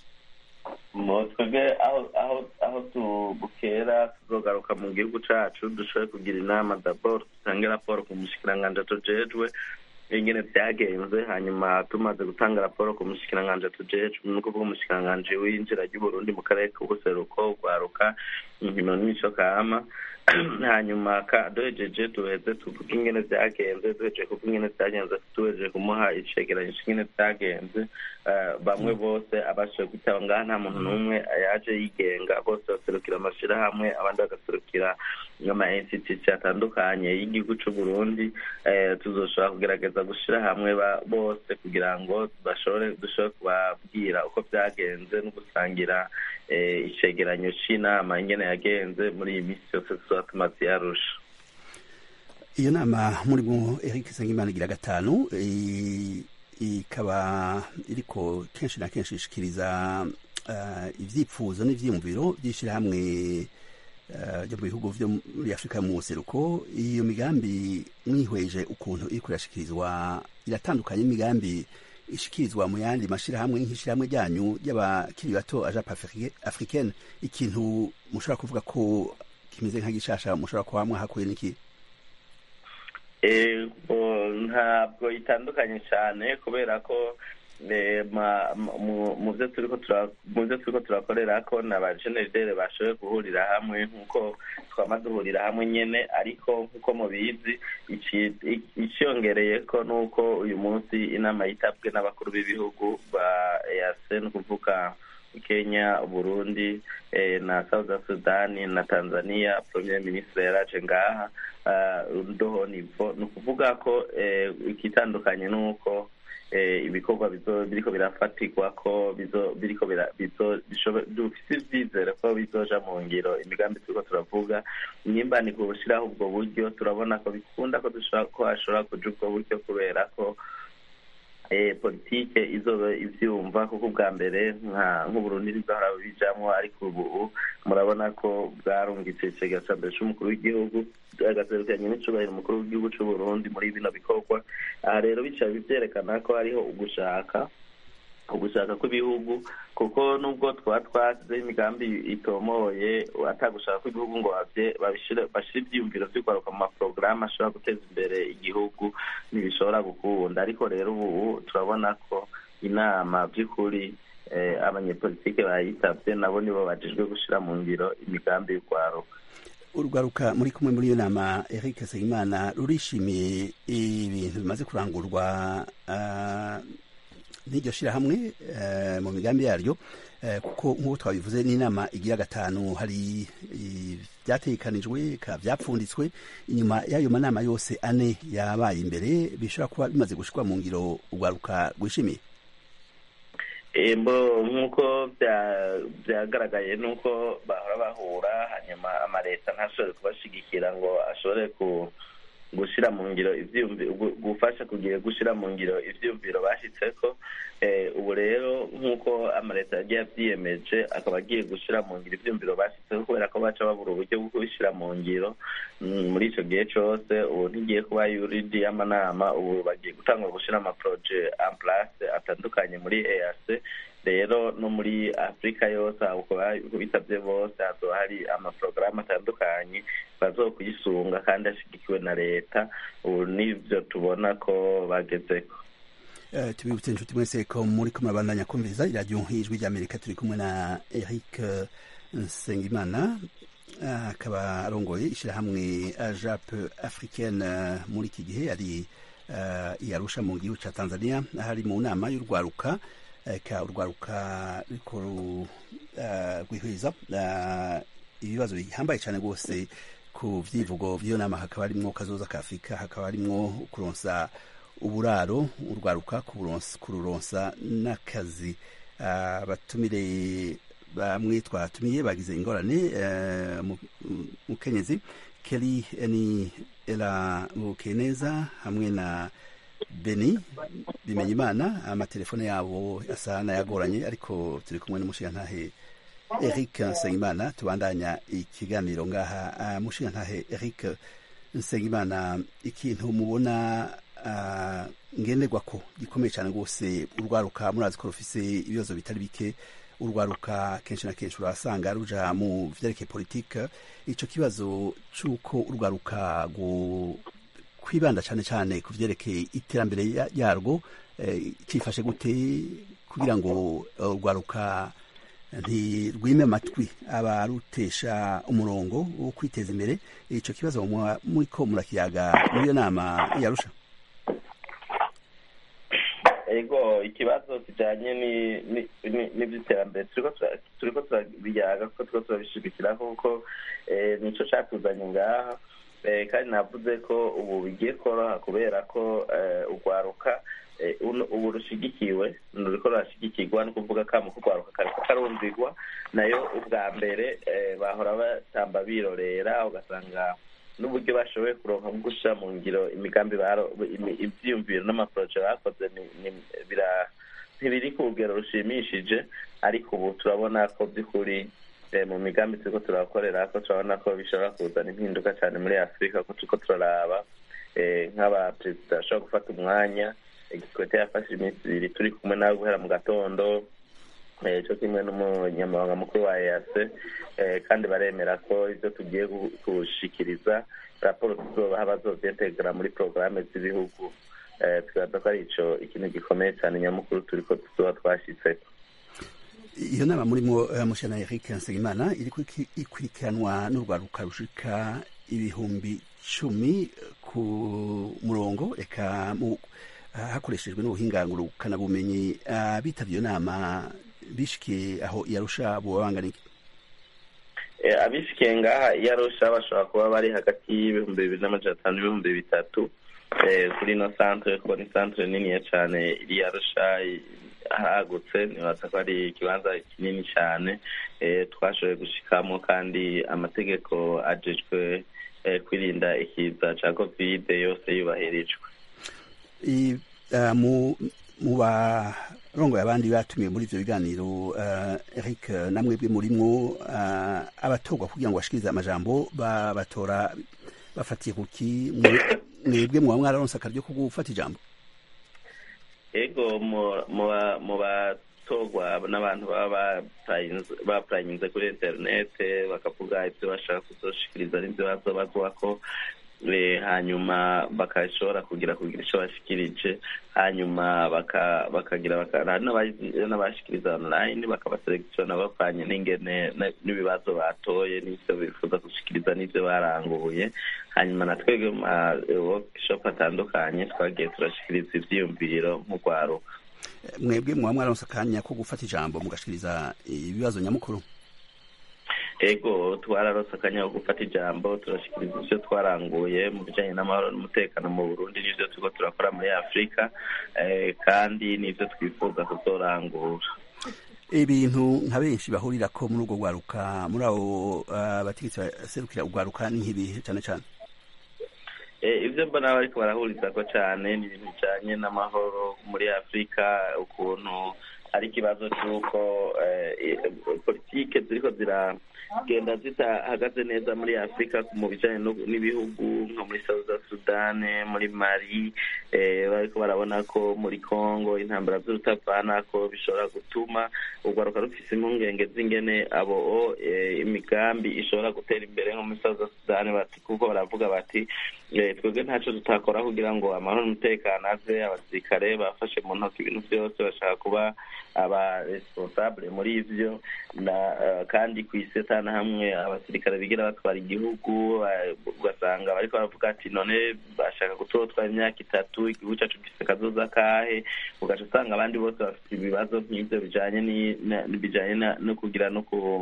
twebwe aho aho aho tubukera tuzogaruka mu gihugu cacu dushoboye kugira inama dabord dutange raporo ku mushikiranganji tujejwe ingene byagenze hanyuma tumaze gutanga raporo ku mushikiranganji tujejwe ni ukuvuga umushikiranganji w'injira ry'uburundi mu karere k'ubuseruko rwaruka inkino n'imico kama hanyuma duhejeje duheze tuvuge ingene byagenze duhejeje kuvuga ingene byagenze duhejeje kumuha icegeranyo c'ingene byagenze bamwe bose abashoboye kwitaba ngaha nta muntu n'umwe yaje yigenga bose baserukira amashirahamwe abandi bagaserukira ama institution atandukanye y'igihugu c'uburundi tuzoshobora kugerageza gushira hamwe bose kugira ngo bashobore dushobore kubabwira uko byagenze no gusangira icegeranyo c'inama ingene yagenze muri iyi minsi yose tuzoba tumaze yarusha iyo nama murimo Eric Nsengimana igira gatanu ikaba iriko kenshi na kenshi ishikiriza ivyipfuzo n'ivyiyumviro vy'ishirahamwe ryo mu bihugu vyo muri afurika mu buseruko iyo migambi mwihweje ukuntu iriko irashikirizwa iratandukanye n'imigambi ishikirizwa mu yandi mashirahamwe nk'ishirahamwe ryanyu ry'abakiri bato ajape africaine ikintu mushobora kuvuga ko kimeze nka gishasha mushobora kuba mwahakuye n'iki ntabwo itandukanye cyane kubera ko mu byo turiko turakorera ko na ba generidere bashoboye guhurira hamwe nk'uko twama duhurira hamwe nyene ariko nk'uko mubizi iciyongereye ko nuko uyu munsi inama yitabwe n'abakuru b'ibihugu ba ease ni ukuvuga kenya burundi na south sudani na tanzania premier ministre yaraje ngaha ndoho nivo ni ukuvuga ko ikitandukanye nuko ibikorwa biriko birafatirwa ko biriko dufise ivyizere ko bizoja mu ngiro imigambi turiko turavuga nimba ni gushiraho ubwo buryo turabona ko bikunda ko ko hashobora kuja ubwo buryo kubera ko politike izoba ibyumva kuko ubwa mbere nk'uburundi ntibwahora bijamwo ariko ubu murabona ko bwarungitse icega cya mbere cy'umukuru w'igihugu agaserukanye n'icubahiro umukuru w'igihugu cy'uburundi muri bino bikorwa aha rero bicaye byerekana ko hariho ugushaka ugushaka kw'ibihugu kuko nubwo twaba twasizeho imigambi itomoye atagushaka kw'ibihugu ngo bashyire ibyiyumviro byo kwaruka mu maporogaramu ashobora guteza imbere igihugu ntibishobora gukunda ariko rero ubu turabona ko inama by'ukuri abanyepolitike bayitabye nabo nibo bajejwe gushyira mu ngiro imigambi y'urwaruka urwaruka muri kumwe muri iyo nama eric nsengimana rurishimiye ibintu bimaze kurangurwa n'iryo shyirahamwe mu migambi yaryo kuko nk'uko twabivuze n'inama igira gatanu hari byatekanijwe byapfunditswe inyuma y'ayo manama yose ane yabaye imbere bishobora kuba bimaze gushyirwa mu ngiro urwaruka rwishimiye nk'uko byagaragaye nuko bahora bahura hanyuma amaleta ntashobore kubashigikira ngo ashobore gushyira mu ngiro gufasha kugira gushyira mu ngiro ibyiyumviro bashyitseko ubu rero nk'uko amaleta yagiye abyiyemeje akaba agiye gushyira mu ngiro ibyiyumviro bashyitseho kubera ko baca babura uburyo bwo kubishyira mu ngiro muri icyo gihe cyose ubu ntigiye kuba yuridi y'amanama ubu bagiye gutangwa gushyira amaporoje ampurase atandukanye muri eyase rero no muri afurika yose bitabye bose hazoba hari amaporogaramu atandukanye bazokuyisunga kandi ashyigikiwe na leta ubu nibyo tubona ko bagezeko tubibutse inshuti mwese ko muri kumwe abandanya kumviriza iradiyo nk'ijwi ry'amerika turi kumwe na eric nsengimana akaba arongoye ishyirahamwe ajape africaine muri iki gihe ari iyarusha mu gihugu cya tanzania hari mu nama y'urwaruka ka urwaruka riko rwihuriza ibibazo bihambaye cyane rwose ku byivugo by'iyo nama hakaba harimwo kazoza ka afurika hakaba harimwo kuronsa uburaro urwaruka kururonsa n'akazi abatumire bamwe twatumiye bagize ingorane mukenyezi keri ni era bukeneza hamwe na beni bimenya imana amatelefone yabo asa n'ayagoranye ariko turi kumwe n'umushingantahe eric nsengimana tubandanya ikiganiro ngaha mushingantahe eric nsengimana ikintu mubona ngenderwa ko gikomeye cyane rwose urwaruka murazi ko rufise ibibazo bitari bike urwaruka kenshi na kenshi urasanga ruja mu vyerekeye politike ico kibazo c'uko urwaruka kwibanda cyane cyane ku vyerekeye iterambere yarwo cifashe gute kugira ngo urwaruka ntirwime amatwi abarutesha umurongo wo kwiteza imbere ico kibazo muriko murakiyaga muri iyo nama yarusha ego ikibazo kijanye n'ivy'iterambere turiko turabiyaga kuko turiko turabishigikira kuko nico catuzanye ngaha kandi navuze ko ubu bigiye koroha kubera ko urwaruka ubu rushigikiwe ruriko rurashigikirwa ni ukuvuga kamo k'urwaruka kariko karumvirwa nayo ubwa mbere bahora batamba birorera ugasanga n'uburyo bashoboye kuronka mu gushyira mu ngiro imigambi ibyiyumviro n'amaporoje bakoze ntibiri ku rugero rushimishije ariko ubu turabona ko by'ukuri mu migambi turiko turakorera ko turabona ko bishobora kuzana impinduka cyane muri afurika ko turiko turaraba nk'abaperezida bashobora gufata umwanya igikwete yafashe iminsi ibiri turi kumwe nawe guhera mu gatondo cyo kimwe n'umunyamabanga mukuru wa ease kandi baremera ko ibyo tugiye gushikiriza raporo tuzobaha bazovyentegera muri porogaramu z'ibihugu twibaza ko ari ico ikintu gikomeye cyane nyamukuru turiko tuzoba twashitseko iyo nama murimo mushana eric nsengimana iriko ikurikiranwa n'urwaruka rushika ibihumbi cumi ku murongo eka hakoreshejwe n'ubuhinga ngurukanabumenyi abitavye iyo nama bishikiye aho yarusha boba bangana iki abishikiye ngaha yarusha bashobora kuba bari hagati y'ibihumbi bibiri n'amajana atanu n'ibihumbi bitatu kuri ino santere kuko ni santere niniya cane iri yarusha hagutse nibaza ko ari ikibanza kinini cyane twashoboye gushikamo kandi amategeko ajejwe kwirinda ikiza ca kovide yose yubahirijwe mu barongoye abandi batumiwe muri ivyo biganiro uh, Eric namwebwe murimwo uh, abatorwa kugira ngo bashikirize amajambo babatora bafatiye kuki mwebwe muba mwararonse akaryo ko gufata ijambo ego mu batorwa n'abantu baba bapurayinze kuri interinete bakavuga ibyo bashaka kuzoshikiriza n'ibyo bazobazwako hanyuma bakashobora kugira kugira icyo bashikirije hanyuma bakagira n'abashikiriza online bakabaselekisiona bavanye n'ingene n'ibibazo batoye n'ibyo bifuza gushikiriza n'ibyo baranguye hanyuma na twebwe mu ma workshop atandukanye twagiye turashikiriza ivyiyumviro nk'urwaruka mwebwe muba mwararonse akanya ko gufata ijambo mugashikiriza ibibazo nyamukuru ego twararose akanya ko gufata ijambo turashikiriza ivyo twaranguye mu bijanye n'amahoro n'umutekano mu burundi n'ivyo turiko turakora muri afurika kandi n'ivyo twifuza kuzorangura ibintu nka benshi bahurirako muri urwo rwaruka muri abo bategetsi baserukira urwaruka ni nk'ibihe cane cane ibyo mbona bariko barahurizako cane ni ibintu bijanye n'amahoro muri afurika ukuntu ari ikibazo c'uko politike ziriko ziragenda zitahagaze neza muri afurika mu bijanye n'ibihugu nko muri south sudan muri mali bariko barabona ko muri congo intambara z'urutavana ko bishobora gutuma urwaruka rufise impungenge z'ingene abo imigambi ishobora gutera imbere nko muri south sudan bati kuko baravuga bati twebwe ntaco tutakora kugira ngo amahoro n'umutekano aze abasirikare bafashe mu ntoki ibintu vyose bashaka kuba aba responsable muri ivyo na kandi kw'iseta na hamwe abasirikare bigira batwara igihugu ugasanga bariko baravuga ati none bashaka gutotwara imyaka itatu igihugu cacu gifise kazoza kahe ugaca usanga abandi bose bafite ibibazo nk'ivyo bijanye bijanye no kugira no ku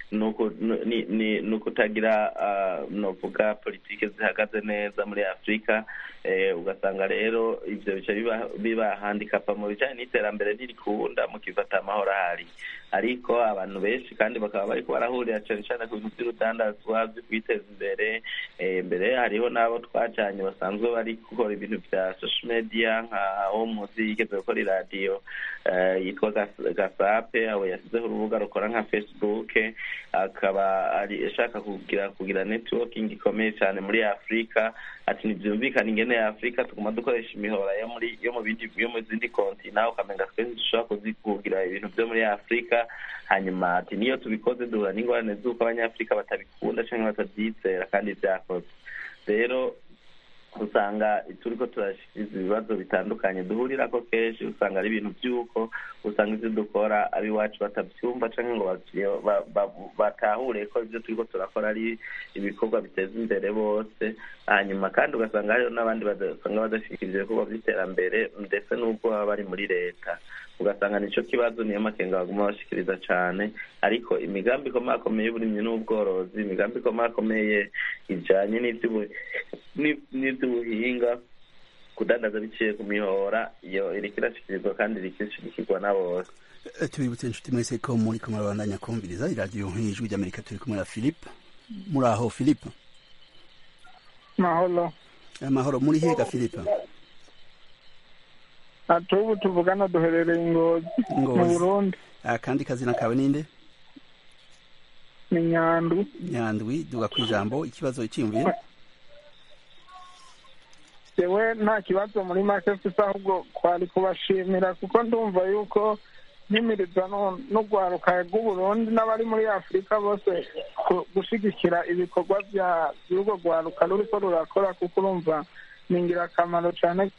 ni kutagira novuga politike zihagaze neza muri afurika ugasanga rero ivyo bica biba handikapa mu bijanye n'iterambere ntirikunda mukifata amahoro ahari ariko abantu benshi kandi bakaba bariko barahurira cane cane ku bintu vy'urudandazwa vyo kwiteza imbere mbere hariho n'abo twajanye basanzwe bari gukora ibintu vya social media nka wo muzi yigeze gukora iradiyo yitwa gasape abo yasizeho urubuga rukora nka facebook akaba ashaka kugira kugira networking ikomeye cyane muri afurika ati ntibyumvikana ingene ya afurika tuguma dukoresha imihora yo muri yo mu bindi yo mu zindi kontina ukamenga twese dushobora kugira ibintu byo muri afurika hanyuma ati niyo tubikoze duhura n'ingorane z'uko abanyafurika batabikunda cyangwa batabyizera kandi byakoze rero usanga turiko turashikiriza ibibazo bitandukanye duhurirako kenshi usanga ari ibintu vy'uko usanga ivyo dukora abiwacu batavyumva canke ngo batahure ko ivyo turiko turakora ari ibikorwa biteza imbere bose hanyuma kandi ugasanga hariho n'abandi basanga badashikira ivyo bikorwa vy'iterambere ndetse n'ubwo baba bari muri leta ugasanga nico kibazo niyo makenga baguma bashikiriza cane ariko imigambi ikomakomeye y'uburimyi n'ubworozi imigambi ikomakomeye ijanye n'ivy'ubuhinga kudandaza biciye ku mihora iyo iriko irashikirizwa kandi iriko irashigikirwa na bose tubibutse inshuti mwese ko muri kumwe babandanya kumviriza iradiyo nk'ijwi ry'amerika turi kumwe na philippe muri aho philippe mahoro amahoro muri hega philippe ati ubu tuvugana duherereye ingozi mu burundi akandi kazina kawe ninde ni nyandwi nyandwi duga ku ijambo ikibazo cyiyumviye yewe nta kibazo muri make mfise ahubwo kwari kubashimira kuko ndumva yuko nkimiriza n'urwaruka rw'uburundi n'abari muri afurika bose gushigikira ibikorwa by'urwo rwaruka ruriko rurakora kuko urumva ni ingirakamaro cyane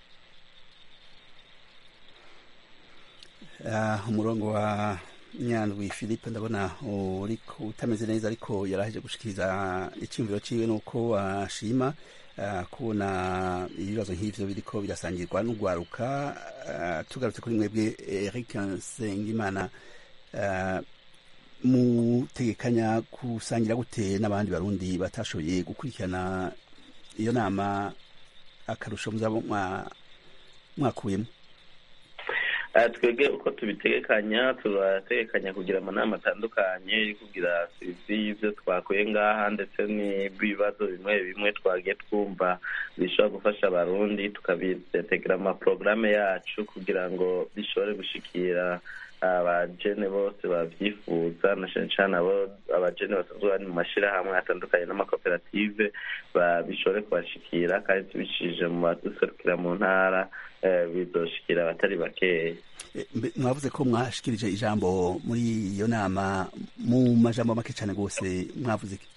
umurongo wa nyandwi philippe ndabona uriko utameze neza ariko yaraheje gushikiriza icyumviro ciwe nuko ashima kubona ibibazo nk'ivyo biriko birasangirwa n'urwaruka tugarutse kuri mwebwe eric nsengimana mutegekanya gusangira gute n'abandi barundi batashoboye gukurikirana iyo nama akarusho muzaba mwakuyemo twebwe uko tubitegekanya turategekanya kugira amanama atandukanye yo kugira serivisi y'ibyo twakuye ngaha ndetse n'ibibazo bimwe bimwe twagiye twumva bishobora gufasha abarundi tukabitegera amaporogaramu yacu kugira ngo bishobore gushikira abajene bose babyifuza na cyane cyane abo abajene basanzwe bari mu mashyirahamwe atandukanye n'amakoperative bishobore kubashikira kandi tubicishije mu baduserukira mu ntara bizoshikira abatari bakeya mwavuze ko mwashikirije ijambo muri iyo nama mu majambo make cyane rwose mwavuze iki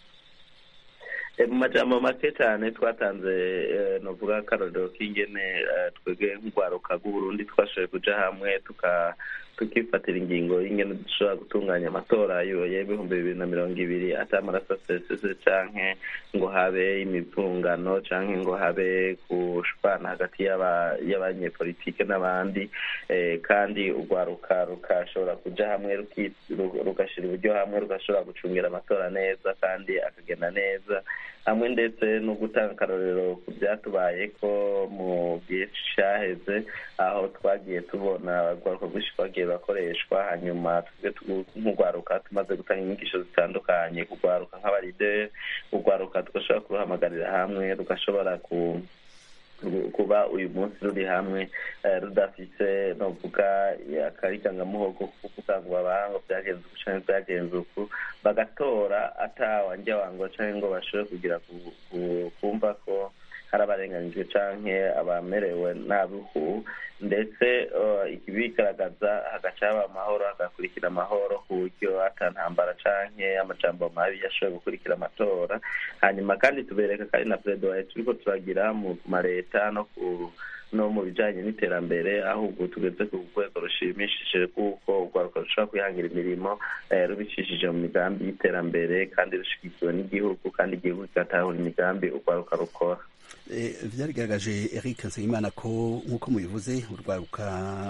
mu majambo make cyane twatanze novuga akarorero k'ingene twebwe nk'urwaruka rw'uburundi twashoboye kuja hamwe tuka tukifatira ingingo y'ingene dushobora gutunganya amatora y'ibihumbi bibiri na mirongo ibiri ata amaraso asesese canke ngo habe imivungano canke ngo habe gushwana hagati y'abanyepolitike n'abandi kandi urwaruka rukashobora kuja hamwe rugashira uburyo hamwe rugashobora gucungira amatora neza kandi akagenda neza hamwe ndetse no gutanga akarorero ku byatubaye ko mu gihe cyaheze aho twagiye tubona urwaruka rwinshi twagiye bakoreshwa hanyuma nk'urwaruka tumaze gutanga inyigisho zitandukanye kurwaruka nk'abarideri urwaruka tugashobora kuruhamagarira hamwe rugashobora ku kuba uyu munsi ruri hamwe rudafite novuga akarikangamuhogo ko kuvuga ngo babanga byagenze uku canke byagenze uku bagatora atawanja wango canke ngo bashobore kugira kumva ko hari abarenganijwe canke abamerewe nabihu ndetse bigaragaza hagaca haba amahoro hagakurikira amahoro ku buryo ata ntambara canke amajambo mabi yashoboye gukurikira amatora hanyuma kandi tubereka kandi na peredowaye turiko turagira mu mareta no ku no mu bijanye n'iterambere aho ubu tugeze ku rwego rushimishije kuko urwaruka rushobora kwihangira imirimo rubicishije mu migambi y'iterambere kandi rushigikiwe n'igihugu kandi igihugu kigatahura imigambi urwaruka rukora byarigaragaje eric nsengimana ko nk'uko mubivuze urwaruka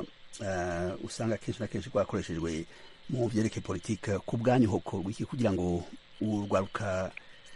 usanga kenshi na kenshi rwakoreshejwe mu byerekeye politike ku bwanyu hokorwa iki kugira ngo urwaruka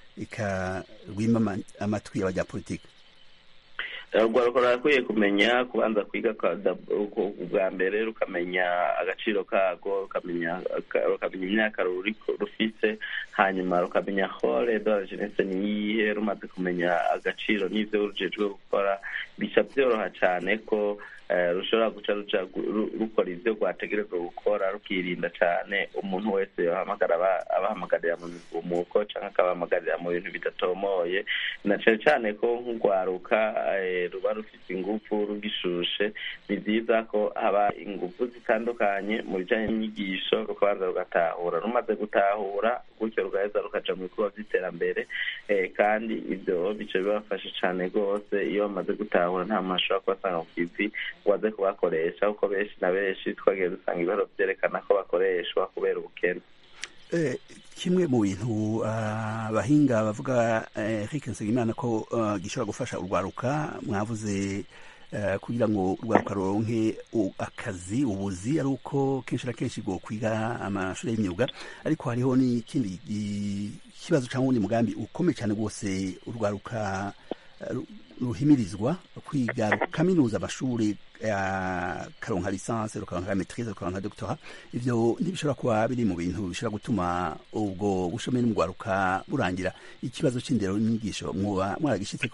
rwima amatwi y'abanyapolitike urwaruka rurakwiye kumenya kubanza kwiga bwa mbere rukamenya agaciro kago rukamenya imyaka rufite hanyuma rukamenya hore dore jenese niyihe rumaze kumenya agaciro n'ibyo rujejwe gukora bica byoroha cyane ko rushobora guca rukora ibyo rwategerezwa gukora rukirinda cyane umuntu wese yahamagara abahamagarira mu migumuko cyangwa akabahamagarira mu bintu bidatomoye na cyane cyane ko nk'urwaruka ruba rufite ingufu rugishushe ni byiza ko haba ingufu zitandukanye mu bijyanye n'inyigisho rukabanza rugatahura rumaze gutahura gutyo rugaheza rukaja mu bikorwa by'iterambere kandi ibyo bice bibafasha cyane rwose iyo bamaze gutahura nta muntu ashobora kubasanga ku kivi ngo aze kubakoresha kuko benshi na benshi twagiye dusanga ibiharo byerekana ko bakoreshwa kubera ubukene kimwe mu bintu abahinga bavuga Eric Nsengimana ko gishobora gufasha urwaruka mwavuze kugira ngo urwaruka ruronke akazi ubuzi ari uko kenshi na kenshi ngo kwiga amashuri y'imyuga ariko hariho n'ikindi kibazo cyangwa undi mugambi ukomeye cyane rwose urwaruka ruhimirizwa kwiga kaminuza amashuri karonka lisansi rukaronka maitrise rukaronka doctora ivyo ntibishobora kuba biri mu bintu bishobora gutuma ubwo bushomeri mu rwaruka burangira ikibazo c'indero n'inyigisho mwoba mwaragishitseko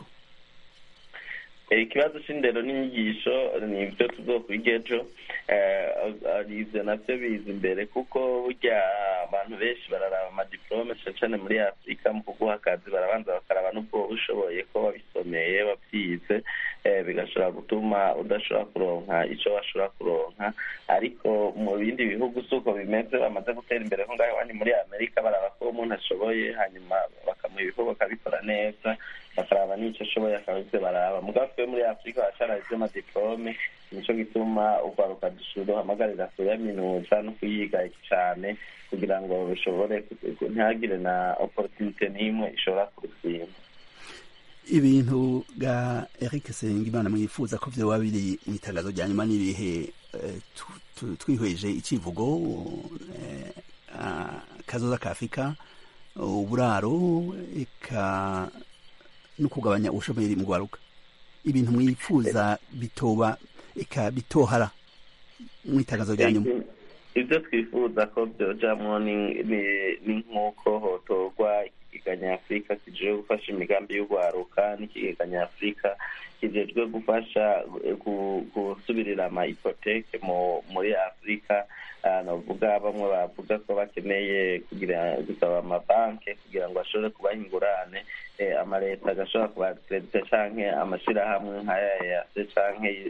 ikibazo c'indero n'inyigisho ni ibyo tuzokwiga ejo ivyo navyo biza imbere kuko burya abantu benshi bararaba amadiplome cane cane muri afurika mu kuguha akazi barabanza bakaraba n'ubwo ushoboye ko wabisomeye wabyize bigashobora gutuma udashobora kuronka ico washobora kuronka ariko mu bindi bihugu si uko bimeze bamaze gutera imbere nko ngaho iwanyu muri amerika baraba ko umuntu ashoboye hanyuma bakamuha ibikorwa akabikora neza bakaraba n'icyo ashoboye akaba ivyo baraba mugabo twe muri afurika baracana ivy'amadiplome nico gituma urwaruka duhamagarira kuyaminuza no kuyiga cane kugira ngo bishobore ntihagire na opportunite n'imwe ishobora kurutsinda ibintu ga Eric Sengimana mwifuza ko vyoba biri mu itangazo rya nyuma n'ibihe twihweje icivugo kazoza ka Afurika uburaro eka no kugabanya ubushomeri mu rwaruka ibintu mwifuza bitoba eka bitohara mu itangazo rya nyuma ibyo twifuza ko byojamwo ni nk'uko hotorwa ikigega nyafurika kijejwe gufasha imigambi y'urwaruka n'ikigega nyafurika kijejwe gufasha gusubirira ama ipoteke muri afurika novuga bamwe bavuga ko bakeneye kugira gusaba amabanki kugira ngo ashobore kubaha ingurane amaleta agashobora kubakeredita canke amashirahamwe nk'aya yase canke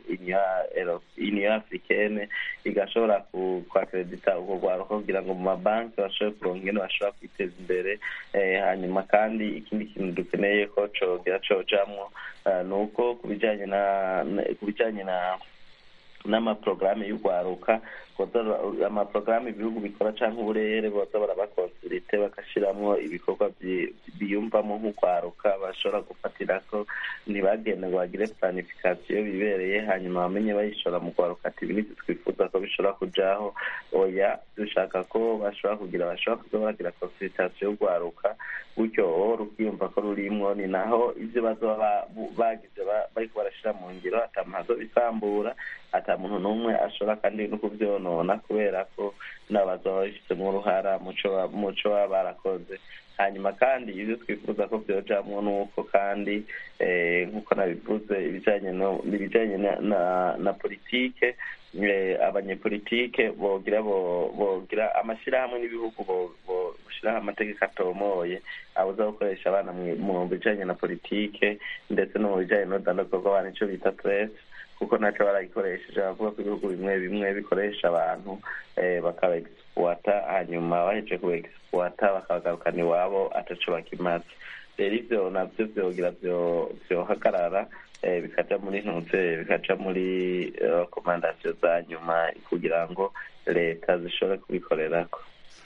union africaine igashobora kwakeredita urwo rwaruka kugira ngo mu mabanki bashobore kuronka ingene bashobora kwiteza imbere hanyuma kandi ikindi kintu dukeneye ko cogira cojamwo ni uko ku bijanye na ku bijanye na n'amaporogaramu y'urwaruka amaporogaramu ibihugu bikora cyangwa uburere boza barabakonsulite bagashyiramo ibikorwa biyumvamo nk'urwaruka bashobora gufatira ko ntibagende ngo bagire planifikasiyo bibereye hanyuma bamenye bayishora mu rwaruka ati ibi nibyo twifuza ko bishobora kujaho oya dushaka ko bashobora kugira bashobora kuza baragira konsulitasiyo y'urwaruka gutyo rukiyumva ko rurimwo ni naho ibyo bazoba bagize bariko barashira mu ngiro atamazo bisambura ata muntu n'umwe ashobora kandi no kuvyonona kubera ko n'abazoba babifitemo uruhara muco baba barakoze hanyuma kandi ibyo twifuza ko byojamwo nuko kandi nk'uko nabivuze ibijanye ibijanye na politike abanyepolitike bogira bogira amashyirahamwe n'ibihugu boshiraho amategeko atomoye abuza gukoresha abana mu bijanye na politike ndetse no mu bijanye n'urudandazwa rw'abantu ico bita presse kuko naco barayikoresheje bavuga ko ibihugu bimwe bimwe bikoresha abantu bakaba egisipuwata hanyuma bahejeje kuba egisipuwata bakabagarukana iwabo ataco bakimaze rero ivyo navyo vyogira vyohagarara bikaja muri ntuze bikaja muri rekomandasiyo za nyuma kugira ngo leta zishobore kubikorerako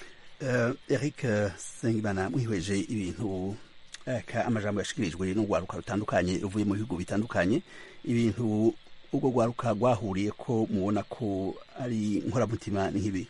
eric sengimana mwihweje ibintu amajambo yashikirijwe n'urwaruka rutandukanye ruvuye mu bihugu bitandukanye ibintu ubwo rwaruka rwahuriye ko mubona ko ari nkoramutima nk'ibi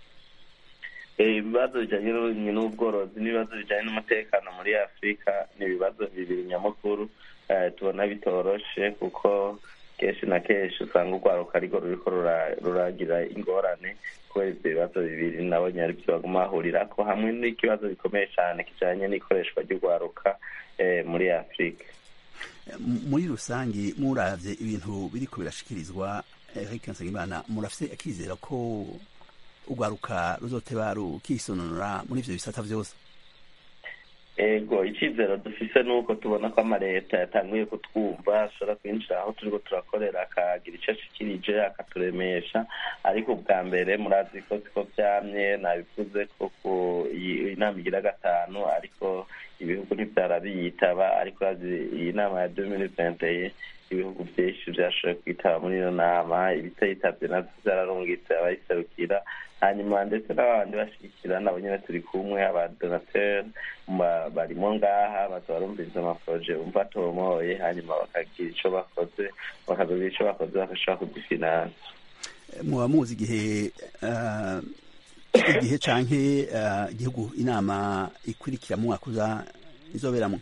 ibibazo bijanye n'uburimyi n'ubworozi n'ibibazo bijanye n'umutekano muri afurika ni ibibazo bibiri nyamukuru tubona bitoroshe kuko kenshi na kenshi usanga urwaruka ariko ruriko ruragira ingorane kubera ivyo bibazo bibiri nabonye ari vyo baguma bahurirako hamwe n'ikibazo gikomeye cane kijanye n'ikoreshwa ry'urwaruka muri afurika muri rusange muravye ibintu biriko birashikirizwa Eric Nsengimana murafise akizera ko urwaruka ruzoteba rukisononora muri ivyo bisata vyose ego icizero dufise nuko tubona ko amaleta yatanguye kutwumva ashobora kwinjira aho turiko turakorera akagira ico ashikirije akaturemesha ariko ubwa mbere murazi ko siko vyamye nabivuze ko ku inama igira gatanu ariko ibihugu ntivyarabiyitaba ariko iyi nama ya deux mille vingt et ibihugu vyinshi vyashoboye kwitaba muri iyo nama ibitayitabye navyo vyararungitse abayiserukira hanyuma ndetse n'abandi bashigikira nabo nyene turi kumwe abadonateur barimo ngaha baza barumviriza amaporoje bumva atomoye hanyuma bakagira ico bakoze bakazogira ico bakoze bagashobora kugifinansa muba muzi igihe igihe canke igihugu inama ikurikira mu mwaka uza izoberamwo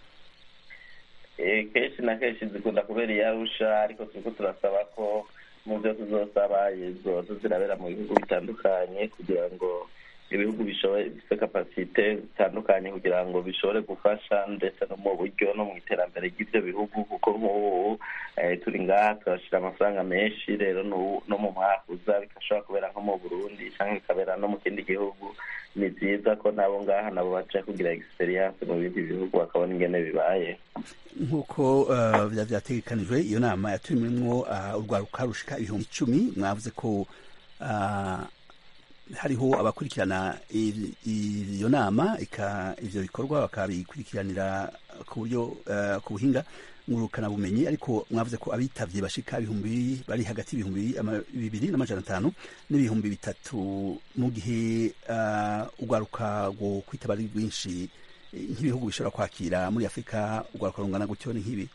kenshi na kenshi zikunda kubera iyarusha ariko turiko turasaba ko mu byo tuzosaba zoza zirabera mu bihugu bitandukanye kugira ngo ibihugu bifite kapasite zitandukanye kugira ngo bishobore gufasha ndetse no mu buryo no mu iterambere ry'ibyo bihugu kuko nk'ubu turi ngaha turashyira amafaranga menshi rero no mu mwaka uza bigashobora kubera nko mu burundi cyangwa bikabera no mu kindi gihugu ni byiza ko nabo ngaha nabo baca kugira egisperiyanse mu bindi bihugu bakabona ingene bibaye nk'uko vyategekanijwe iyo nama yatumiwemwo urwaruka rushika ibihumbi icumi mwavuze ko hariho abakurikirana iyo nama ivyo bikorwa bakabikurikiranira ku buryo ku buhinga ngurukana bumenyi ariko mwavuze ko abitavye bashika ibihumbi bari hagati y'ibihumbi bibiri n'amajana atanu n'ibihumbi bitatu mu gihe urwaruka rwo kwitaba ari rwinshi nk'ibihugu bishobora kwakira muri afurika urwaruka rungana gutyo ni nk'ibi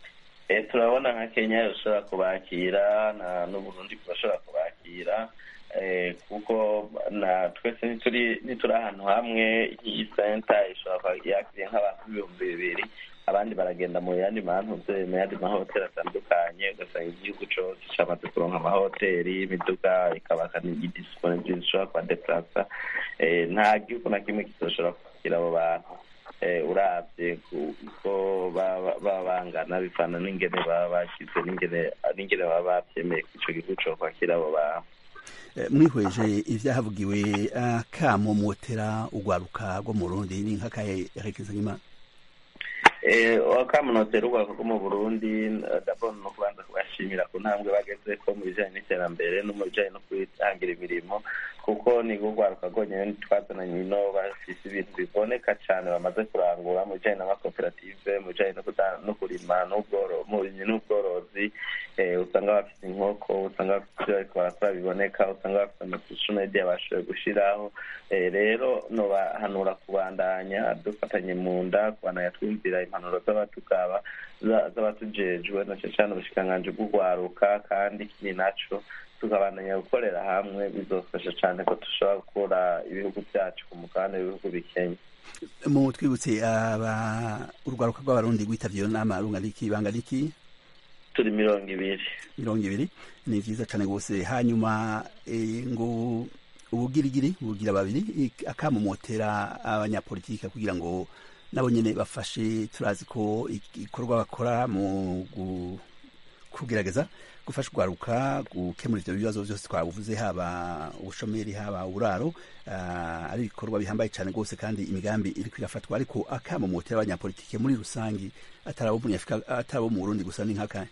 turabona nka kenya rushobora kubakira n'uburundi bashobora kubakira kuko na twese ntituri ahantu hamwe iyi senta ishobora kuba yakiriye nk'abantu ibihumbi bibiri abandi baragenda mu yandi mantuze mu yandi mahoteli atandukanye ugasanga igihugu cyose cyamaze kuronka amahoteli imiduga ikabaka n'igidisiponibili zishobora kubadeplasa nta gihugu na kimwe kizoshobora kwakira abo bantu urabye kuko baba bangana bivana n'ingene baba bashyize n'ingene baba babyemeye ko icyo gihugu cyo kwakira abo bantu mwihweje ibyahavugiwe akamo motera urwaruka rwo mu rundi ni nk'akahe rekeza nk'imana wakamunotera urwego rwo mu burundi ndabona no kubanza kubashimira ku ntambwe bageze ko mu bijyanye n'iterambere no mu bijyanye no kwihangira imirimo kuko ni urwaruka rwonyine twazananye ino bafite ibintu biboneka cyane bamaze kurangura mu bijyanye n'amakoperative mu bijyanye no kurima n'ubworozi usanga bafite inkoko usanga bafite ibyo ariko barakora biboneka usanga bafite amasosiyete bashoboye gushyiraho rero nobahanura kubandanya dufatanye mu nda kubandanya twumvira impanuro z'abatukaba z'abatujejwe na cyane ubushikiranganji bw'urwaruka kandi ikindi naco tukabandanya gukorera hamwe bizofasha cyane ko dushobora gukura ibihugu byacu ku mugabane w'ibihugu bikenya mu twibutse aba urwaruka rw'abarundi rwitabye iyo nama rungana iki bangana iki turi mirongo ibiri mirongo ibiri ni vyiza cane rwose hanyuma ngo ubugirigiri bugira babiri akamumotera abanyapolitike kugira ngo nabo nyene bafashe turazi ko igikorwa bakora mu kugerageza gufasha urwaruka gukemura ivyo bibazo vyose twabuvuze haba ubushomeri haba uburaro ari ibikorwa bihambaye cane rwose kandi imigambi iriko irafatwa ariko akamumotera abanyapolitike muri rusangi atari abo mu burundi gusa ni nk'akahe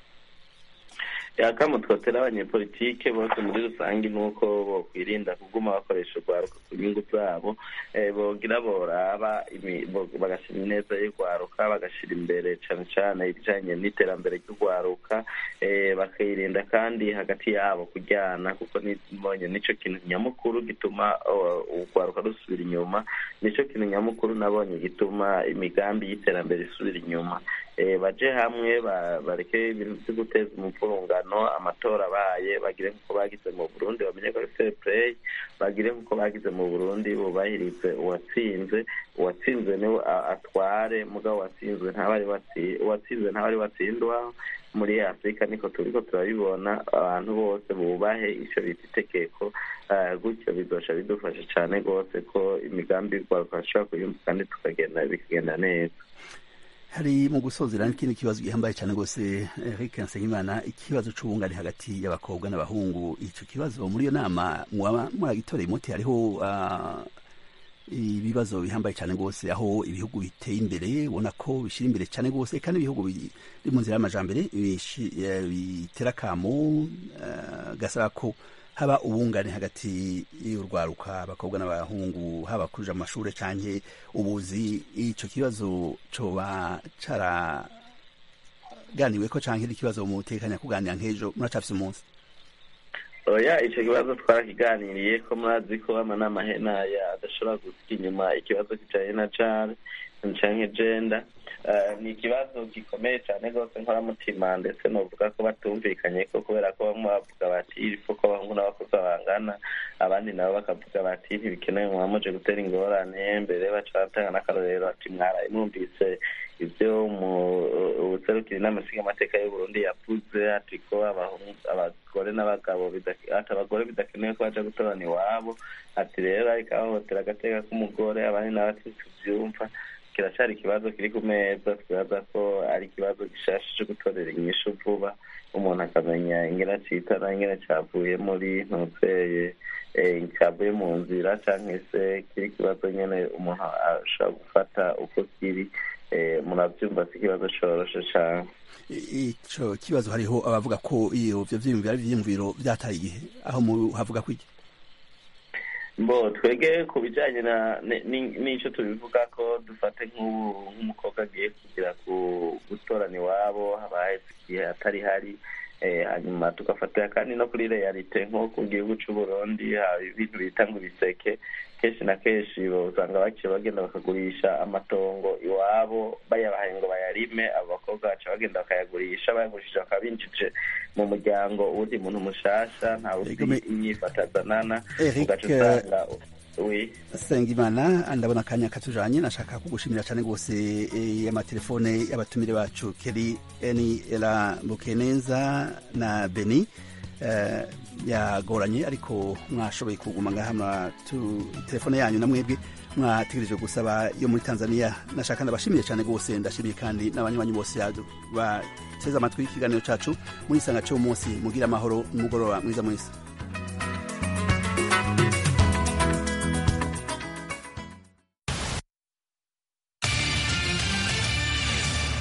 yakamo twotera abanyepolitike bose muri rusange ni uko bokwirinda kuguma bakoresha urwaruka ku nyungu zabo bogira boraba bagashyira ineza y'urwaruka bagashyira imbere cyane cyane ibijyanye n'iterambere ry'urwaruka bakirinda kandi hagati yabo kujyana kuko nibonye nicyo kintu nyamukuru gituma urwaruka rusubira inyuma nicyo kintu nyamukuru nabonye gituma imigambi y'iterambere isubira inyuma baje hamwe bareke ibintu byo guteza umupfurungano amatora abaye bagire nk'uko bagize mu burundi bamenye ko ari fair play bagire nk'uko bagize mu burundi bubahirize uwatsinze uwatsinze niwe atware mugabo watsinzwe ntabari uwatsinze ntabari watsindwa muri afurika niko turiko turabibona abantu bose bubahe icyo bita itegeko gutyo bizosha bidufasha cyane rwose ko imigambi y'urwaruka bashobora kuyumva kandi tukagenda bikagenda neza hari mu gusozera n'ikindi kibazo gihambaye cyane rwose Eric Nsengimana ikibazo c'ubungane hagati y'abakobwa n'abahungu ico kibazo muri iyo nama mwaba muragitoreye umuti hariho ibibazo bihambaye cyane rwose aho ibihugu biteye imbere ubona ko bishyira imbere cyane rwose kandi ibihugu biri mu nzira y'amajambere bitera akamo gasaba ko haba ubungane hagati y'urwaruka abakobwa n'abahungu haba kuja mu mashure canke ubuzi ico kibazo coba caraganiweko canke ikibazo mutekanya kuganira nk'ejo muracafise umunsi oya ico kibazo twarakiganiriye ko murazi ko amanama henaya adashobora gusiga inyuma ikibazo kijanye na jare canke genda ni ikibazo gikomeye cyane rwose nkoramutima ndetse novuga ko batumvikanye ko kubera ko bamwe bavuga bati ipfa ko abahungu n'abakobwa bangana abandi nabo bakavuga bati ntibikenewe mwamuje gutera ingorane mbere baca batanga n'akarorero ati mwaraye mwumvise ibyo ubuserukira inama nshingamateka y'uburundi yavuze ati ko abagore n'abagabo ati abagore bidakenewe ko baja gutorana iwabo ati rero ariko ahohotera agateka k'umugore abandi nabo ati tuvyumva kiracari ikibazo kiri ku meza twibaza ko ari ikibazo gishasha cyo gutorera inyishu vuba umuntu akamenya ingene citana ingene cavuye muri ntuzeye cyavuye mu nzira cyangwa se kiri ikibazo nyine umuntu ashobora gufata uko kiri murabyumva si ikibazo coroshe cyane ico kibazo hariho abavuga ko iyo ivyo vyiyumviro ari ivyiyumviro vyataye igihe aho havuga ko iki mbo twege ku bijyanye n'icyo tubivuga ko dufate nk'umukobwa agiye kugira gutorana iwabo habaye igihe atari hari hanyuma tugafatira kandi no kuri realite nko ku gihugu cy'u Burundi haba ibintu bita ngo ibiseke kenshi na kenshi usanga baciye bagenda bakagurisha amatongo iwabo bayabahaye ngo bayarime abo bakobwa abakobwa baca bagenda bakayagurisha bayagurishije bakaba binjije mu muryango uwundi muntu mushasha ntawe uzi imyifato azanana ugaca usanga Sengimana ndabona akanya katujanye nashaka kugushimira cyane rwose amatelefone y'abatumire bacu Keri Eni Ela Bukeneza na Beni yagoranye ariko mwashoboye kuguma ngaha telefone yanyu na mwebwe mwategereje gusaba yo muri Tanzania nashaka ndabashimiye cyane rwose ndashimiye kandi n'abanywanyi bose bateze amatwi ikiganiro cacu muri isanga cyo munsi mugira amahoro n'umugoroba mwiza mwese